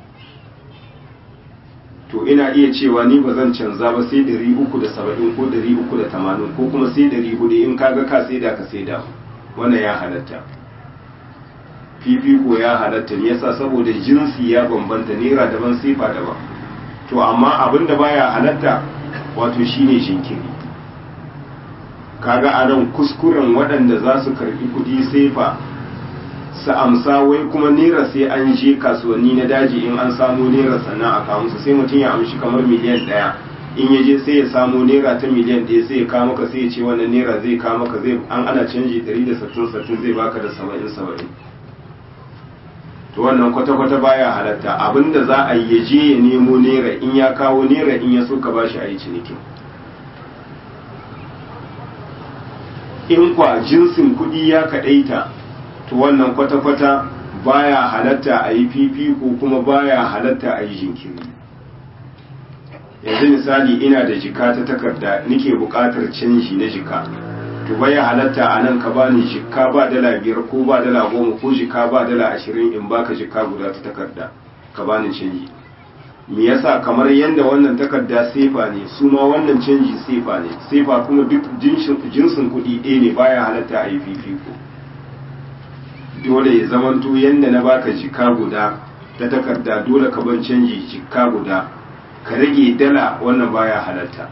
Speaker 1: to ina iya cewa ni ba zan canza ba sai 370 ko 380 ko kuma sai 400 in kaga ka saida ka saida wannan ya halatta fifiko ya halatta ne yasa saboda jinsi ya bambanta naira daban sifa daban to amma abin da baya halatta wato shine jinkiri kaga a nan kuskuren waɗanda za su karɓi kuɗi sefa su amsa wai kuma naira sai an je kasuwanni na daji in an samu naira sannan a kawo musu sai mutum ya amshi kamar miliyan ɗaya in ya je sai ya samu naira ta miliyan ɗaya sai ya kawo maka sai ya ce wannan naira zai kawo maka zai an ana canji ɗari da sattin sattin zai baka da saba'in saba'in to wannan kwata-kwata baya halatta abinda za a yi je ya nemo naira in ya kawo naira in ya so ka bashi a yi cinikin in kwa jinsin kuɗi ya kaɗaita to wannan kwata-kwata baya halatta a yi fifiko kuma baya halatta a yi jinkiri yanzu misali ina da jika ta takarda nike buƙatar canji na jika to baya halatta a nan ka bani jika ba dala biyar ko ba dala goma ko jika ba dala ashirin in baka jika guda ta takarda ka bani canji me yasa kamar yadda wannan takarda sefa ne su ma wannan canji sefa ne sefa kuma duk jinsin kuɗi ɗaya ne baya halatta a yi fifiko dole ya zamanto yadda na baka jika guda ta takarda dole ka ban canji jika guda ka rage dala wannan baya halatta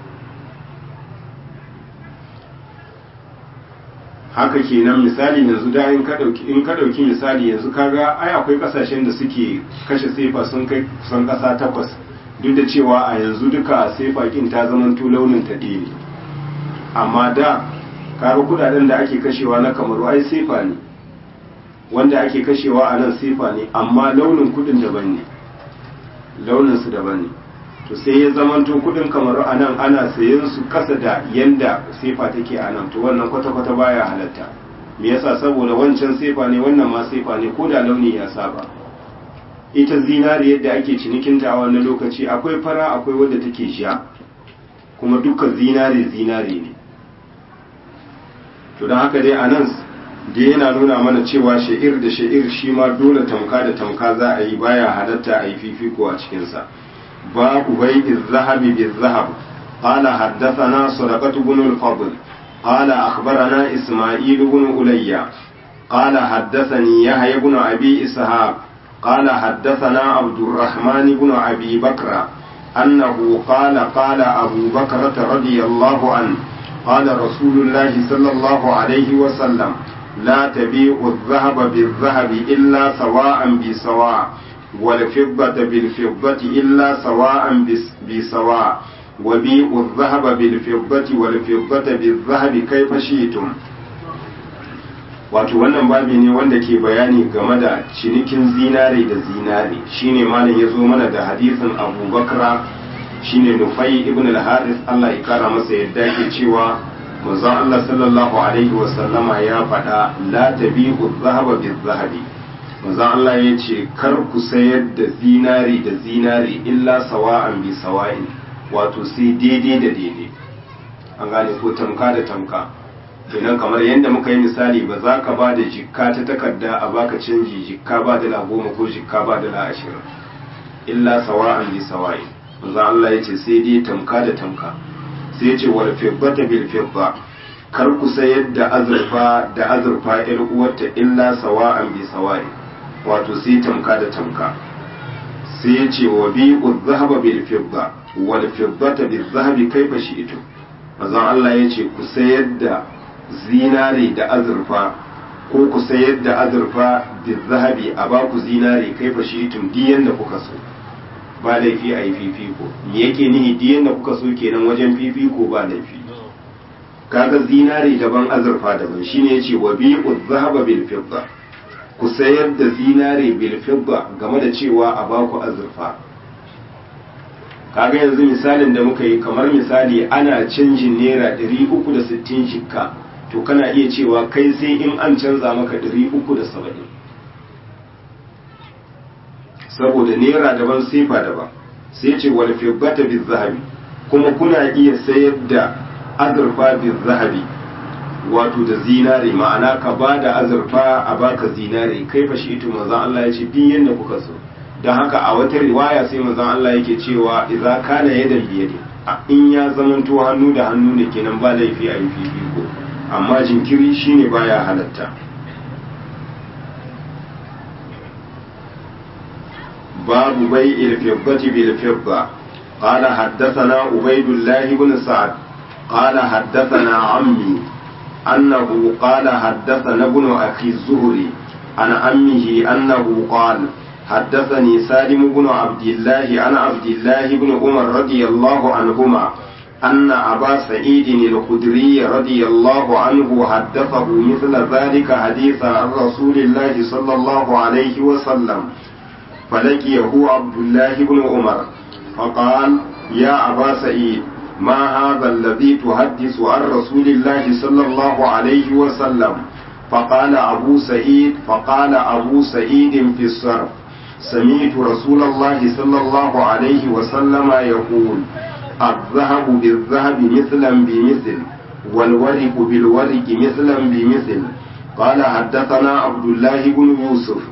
Speaker 1: haka kenan misali yanzu da in ka dauki in ka dauki misali yanzu kaga ai akwai kasashen da suke kashe sefa sun kai kusan kasa takwas duk da cewa a yanzu duka sefa kin ta zamanto launin ta ne amma da kaga kudaden da ake kashewa na kamaru ai sefa ne wanda ake kashewa a nan sefa ne amma launin kudin daban ne launin su daban ne to sai ya zamanto kudin kamar a nan ana sayen su kasa da yanda sefa take a nan to wannan kwata-kwata baya halatta me yasa saboda wancan sefa ne wannan ma sefa ne ko da launi ya saba ita zinari yadda ake cinikinta a wannan lokaci akwai fara akwai wadda take sha kuma dukkan zinari zinari ne to don haka dai a nan da yana nuna mana cewa sha'ir da sha'ir shi ma dole tamka da tamka za a yi baya halatta a yi fifiko a cikinsa باب بيع الذهب بالذهب قال حدثنا صدقة بن الفضل قال أخبرنا إسماعيل بن أليا قال حدثني يحيى بن أبي إسحاق قال حدثنا عبد الرحمن بن أبي بكر أنه قال قال أبو بكرة رضي الله عنه قال رسول الله صلى الله عليه وسلم لا تبيع الذهب بالذهب إلا سواء بسواء والفضة بالفضة إلا سواء بسواء وبيع الذهب بالفضة والفضة بالذهب كيف شئتم wato wannan babi ne wanda ke bayani game da cinikin zinare da zinare shine malam ya zo mana da hadisin abu bakra shine nufai ibn al-haris Allah ya kara masa yadda ke cewa manzon Allah sallallahu alaihi wa sallama ya faɗa la tabi'u dhahaba bil-zahabi manzon Allah ya ce kar ku sayar da zinari da zinari illa sawa'an bi sawa'in wato sai daidai da daidai an gane ko tamka da tamka kenan kamar yadda muka yi misali ba za ka ba da jikka ta takarda a baka canji jikka ba dala goma ko jikka ba dala ashirin illa sawa'an bi sawa'in manzon Allah ya ce sai dai tamka da tamka sai ya ce wal fiddata bil fidda kar ku sayar da azurfa da azurfa ƴar uwarta illa sawa'an bi sawa'in wato sai tamka da tamka sai ya ce wa bi zahaba bil fidda wal fiddata bil zahabi kaifa shi'tu manzon Allah ya ce ku sayar da zinare da azurfa ko ku sayar da azurfa bil zahabi a ba ku zinare kaifa shi'tum diyan da kuka so ba laifi a yi fifiko me yake nihi diyan da kuka so kenan wajen fifiko ba laifi kaga zinare daban azurfa daban shine yace wa bi zahaba bil fidda ku sayar da zinare bil fidda game da cewa a baku azurfa kaga yanzu misalin da muka yi kamar misali ana canjin naira 360 jikka to kana iya cewa kai sai in an canza maka 370 saboda naira daban sefa daban sai ce wal fiddata bil zahabi kuma kuna iya sayar da azurfa bil zahabi wato da zinare ma'ana ka ba da azurfa a baka zinare kai fa shi ito manzon Allah ya ce din yanda kuka so don haka a wata riwaya sai manzon Allah yake cewa idza kana yadan biyadi in ya zamanto hannu da hannu ne kenan ba laifi a yi fifiko amma jinkiri shine baya halatta babu bai'il fiddati bil fidda قال حدثنا عبيد الله بن سعد قال حدثنا عمي أنه قال حدثنا ابن أخي الزهري عن أمه أنه قال حدثني سالم بن عبد الله عن عبد الله بن عمر رضي الله عنهما أن أبا سعيد الخدري رضي الله عنه حدثه مثل ذلك حديثا عن رسول الله صلى الله عليه وسلم فلقيه عبد الله بن عمر فقال يا أبا سعيد ما هذا الذي تحدث عن رسول الله صلى الله عليه وسلم فقال أبو سعيد فقال أبو سعيد في الصرف سمعت رسول الله صلى الله عليه وسلم يقول الذهب بالذهب مثلا بمثل والورق بالورق مثلا بمثل قال حدثنا عبد الله بن يوسف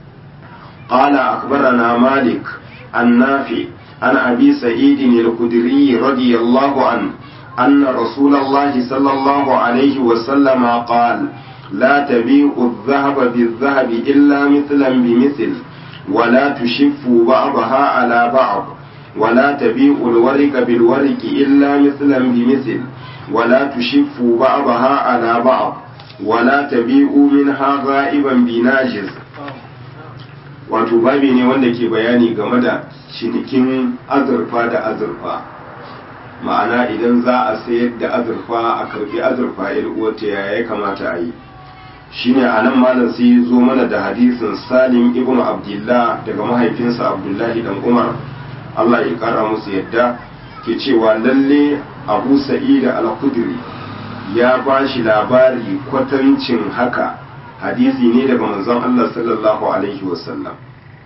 Speaker 1: قال أخبرنا مالك النافع عن أبي سعيد الخدري رضي الله عنه أن رسول الله صلى الله عليه وسلم قال لا تبيع الذهب بالذهب إلا مثلا بمثل ولا تشفوا بعضها على بعض ولا تبيع الورق بالورق إلا مثلا بمثل ولا تشفوا بعضها على بعض ولا تبيعوا منها غائبا بناجز wato babi ne wanda ke bayani game da cinikin azurfa da azurfa ma'ana idan za a sayar da azurfa a karbi azurfa uwata ya ya kamata a yi shine a nan malam sai ya zo mana da hadisin salim ibn abdullah daga mahaifinsa abdullahi dan umar allah ya kara musu yadda ke cewa lalle abu sa'id al-khudri ya ba shi labari kwatancin haka hadisi ne daga manzon allah sallallahu alaihi wasallam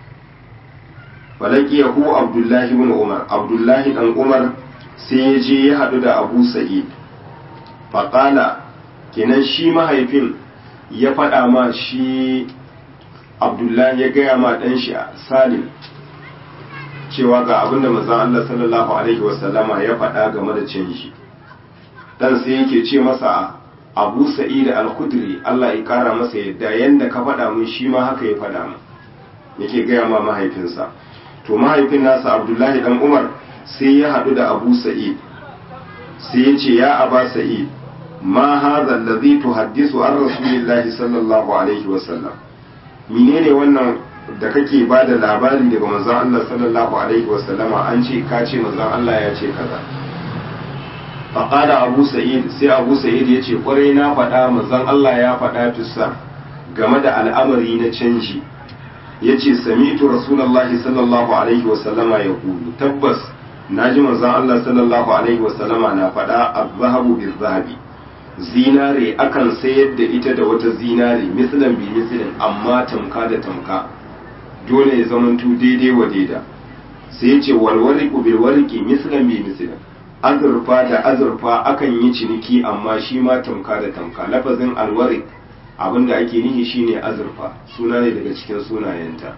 Speaker 1: falakiyahu abdullahi ibn umar abdullahi dan umar sai ya je ya haɗu da abu sa'id faƙala kenan shi mahaifin ya faɗa ma shi abdullahi ya gaya ma ɗan shi salim cewa ga abin da mazan Allah sallallahu alaihi wasallama ya faɗa game da canji ɗan sai yake ce masa abu sa'id al-khudri Allah ya ƙara masa yadda yanda ka faɗa mun shi ma haka ya faɗa mun yake gaya ma mahaifinsa to mahaifin nasa abdullahi dan umar sai ya haɗu da abu sa'id sai ya ce ya aba sa'id ma hadha alladhi tuhaddisu an rasulillahi sallallahu alaihi wa sallam menene wannan da kake ba da labari daga manzon Allah sallallahu alaihi wa sallama an ce ka ce manzon Allah ya ce kaza faqala abu sa'id sai abu sa'id ya ce kwarai na faɗa manzon Allah ya faɗa tussa game da al'amari na canji yace sami'tu rasulullahi sallallahu alaihi wa sallama ya kulu tabbas naji manzon Allah sallallahu alaihi wa sallama na faɗa az-zahabu biz-zahabi zinare akan sayar da ita da wata zinare mislan bi mislin amma tamka da tamka dole ya zamanto daidai wa daida sai ya ce walwariqu bil warqi mislan bi mislin azurfa da azurfa akan yi ciniki amma shi ma tamka da tamka lafazin alwariq abinda ake nihi shine azurfa suna ne daga cikin sunayenta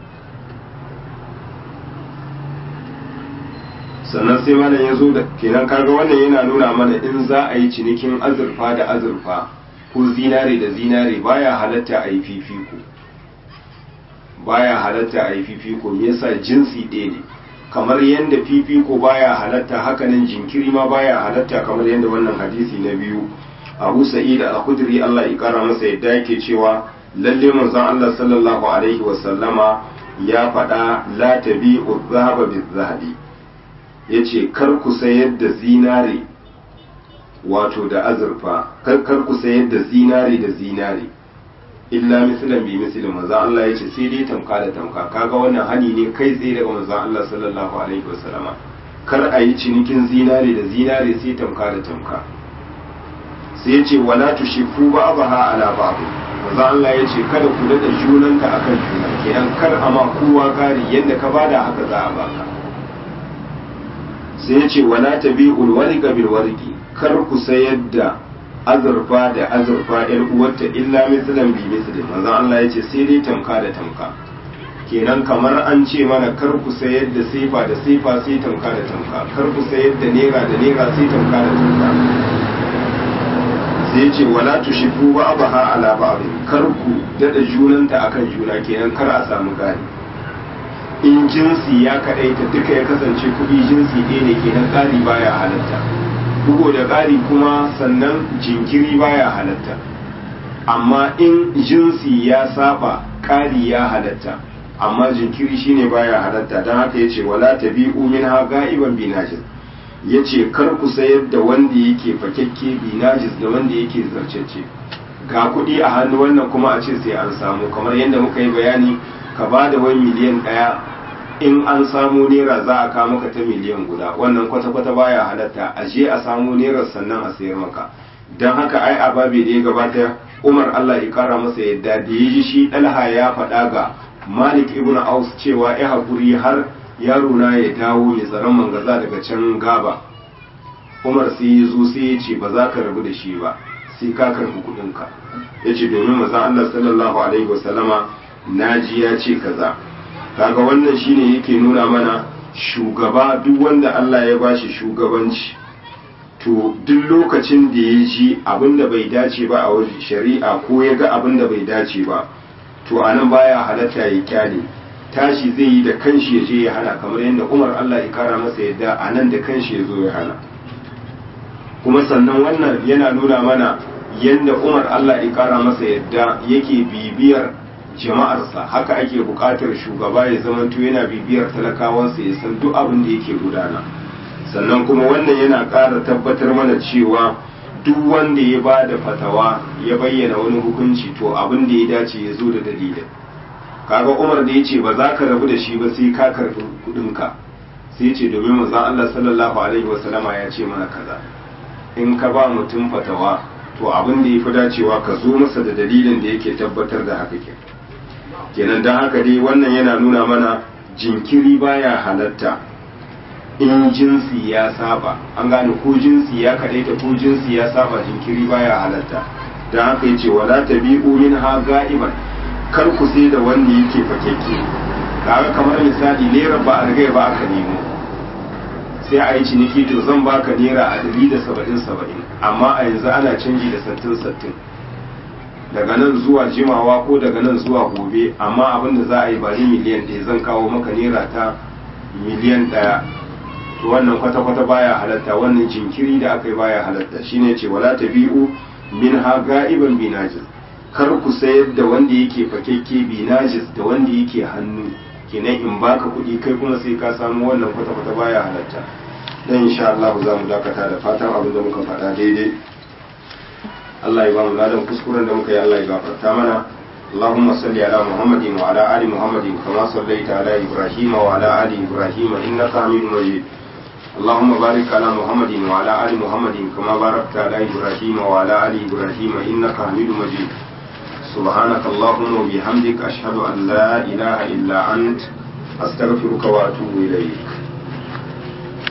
Speaker 1: sannan sai malam ya zo da kenan kaga wannan yana nuna mana in za a yi cinikin azurfa da azurfa ko zinare da zinare baya halatta a yi fifiko baya halatta a yi fifiko me yasa jinsi ɗaya ne kamar yadda fifiko baya halatta hakanan jinkiri ma baya halatta kamar yadda wannan hadisi na biyu abu sa'id al-khudri Allah ya kara masa yadda yake cewa lalle manzon Allah sallallahu alaihi wa sallama ya faɗa la tabi'u dhahaba biz-zahabi ya ce kar ku sayar da zinare wato da azurfa kar ku sayar da zinare da zinare illa misalan bi misalin maza Allah ya ce sai dai tamka da tamka kaga wannan hani ne kai tsaye daga manzo Allah sallallahu alaihi wasallama kar a yi cinikin zinare da zinare sai tamka da tamka sai ya ce wala tushifu ba'daha ala ba'd manzo Allah ya ce kada ku dada junanka akan juna kenan kar a ma kowa kari yadda ka bada haka za a baka sai ya ce wala tabi'ul warqa bil warqi kar ku sayar da azurfa da azurfa yar uwarta illa mislan bi mislin manzon Allah ya ce sai dai tamka da tamka kenan kamar an ce mana kar ku sayar da sifa da sifa sai tamka da tamka kar ku sayar da nera da nera sai tamka da tamka sai ce wala tushifu ba'daha ala ba'd kar ku dada junanta akan juna kenan kar a samu gani in jinsi ya kaɗaita duka ya kasance kuɗi jinsi ɗaya ne kenan ƙari baya halatta bugu da ƙari kuma sannan jinkiri baya halatta amma in jinsi ya saba ƙari ya halatta amma jinkiri shine baya halatta don haka yace wala tabi'u minha ga'iban binajis yace kar ku sayar da wanda yake fakekke binajis da wanda yake zarcece ga kuɗi a hannu wannan kuma a ce sai an samu kamar yadda muka yi bayani ka ba da wani miliyan ɗaya in an samu naira za a kawo maka ta miliyan guda wannan kwata-kwata baya halatta a je a samu naira sannan a sayar maka don haka ai ababe da ya gabata umar allah ya kara masa yadda da ya ji shi ɗalha ya faɗa ga malik ibn aus cewa ya haƙuri har yaro na ya dawo mai tsaron mangaza daga can gaba umar sai ya zo sai ya ce ba za ka rabu da shi ba sai ka karɓi kuɗinka ya ce domin mazan allah sallallahu alaihi wasallama na ji ya ce kaza kaga wannan shine yake nuna mana shugaba duk wanda allah ya bashi shugabanci to duk lokacin da ya ji abin da bai dace ba a wajen shari'a ko ya ga abin da bai dace ba to a nan baya halatta ya kyale tashi zai yi da kanshi ya je ya hana kamar yadda umar allah ya kara masa yadda a nan da kanshi ya zo ya hana kuma sannan wannan yana nuna mana yadda umar allah ya kara masa yadda yake bibiyar jama'arsa haka ake buƙatar shugaba ya zamanto yana bibiyar talakawansa ya san duk abin da yake gudana sannan kuma wannan yana ƙara tabbatar mana cewa duk wanda ya ba da fatawa ya bayyana wani hukunci to abin da ya dace ya zo da dalilin kaga umar da ya ce ba za ka rabu da shi ba sai ka karɓi kuɗinka sai ya ce domin manzon Allah sallallahu alaihi wasallama ya ce mana kaza in ka ba mutum fatawa to abin da ya fi dacewa ka zo masa da dalilin da yake tabbatar da haka ke kenan don haka dai wannan yana nuna mana jinkiri baya halatta in jinsi ya saba an gane ko jinsi ya kadaita ko jinsi ya saba jinkiri baya halatta don haka ya ce wala tabi'u min ha ga'iban kar ku sai da wanda yake fakekke kaga kamar misali naira ba a riga ba aka nemo sai a yi ciniki to zan baka naira a ɗari da saba'in saba'in amma a yanzu ana canji da sattin sattin daga nan zuwa jimawa ko daga nan zuwa gobe amma abin da za a yi ba ni miliyan ɗaya zan kawo maka naira ta miliyan ɗaya to wannan kwata-kwata baya halatta wannan jinkiri da aka yi baya halatta shine ce wala tabi'u min ha ga'iban binajis kar ku sayar da wanda yake fakekke binajis da wanda yake hannu kenan in baka kuɗi kai kuma sai ka samu wannan kwata-kwata baya halatta dan insha Allah za mu dakata da fatan abin da muka faɗa daidai Allah ya ba mu ladan kuskuren da muka yi Allah ya gafarta mana اللهم صل على محمد وعلى آل محمد كما صليت على إبراهيم وعلى آل إبراهيم إنك حميد مجيد اللهم بارك على محمد وعلى آل محمد كما باركت على إبراهيم وعلى آل إبراهيم إنك حميد مجيد سبحانك اللهم وبحمدك أشهد أن لا إله إلا أنت أستغفرك وأتوب إليك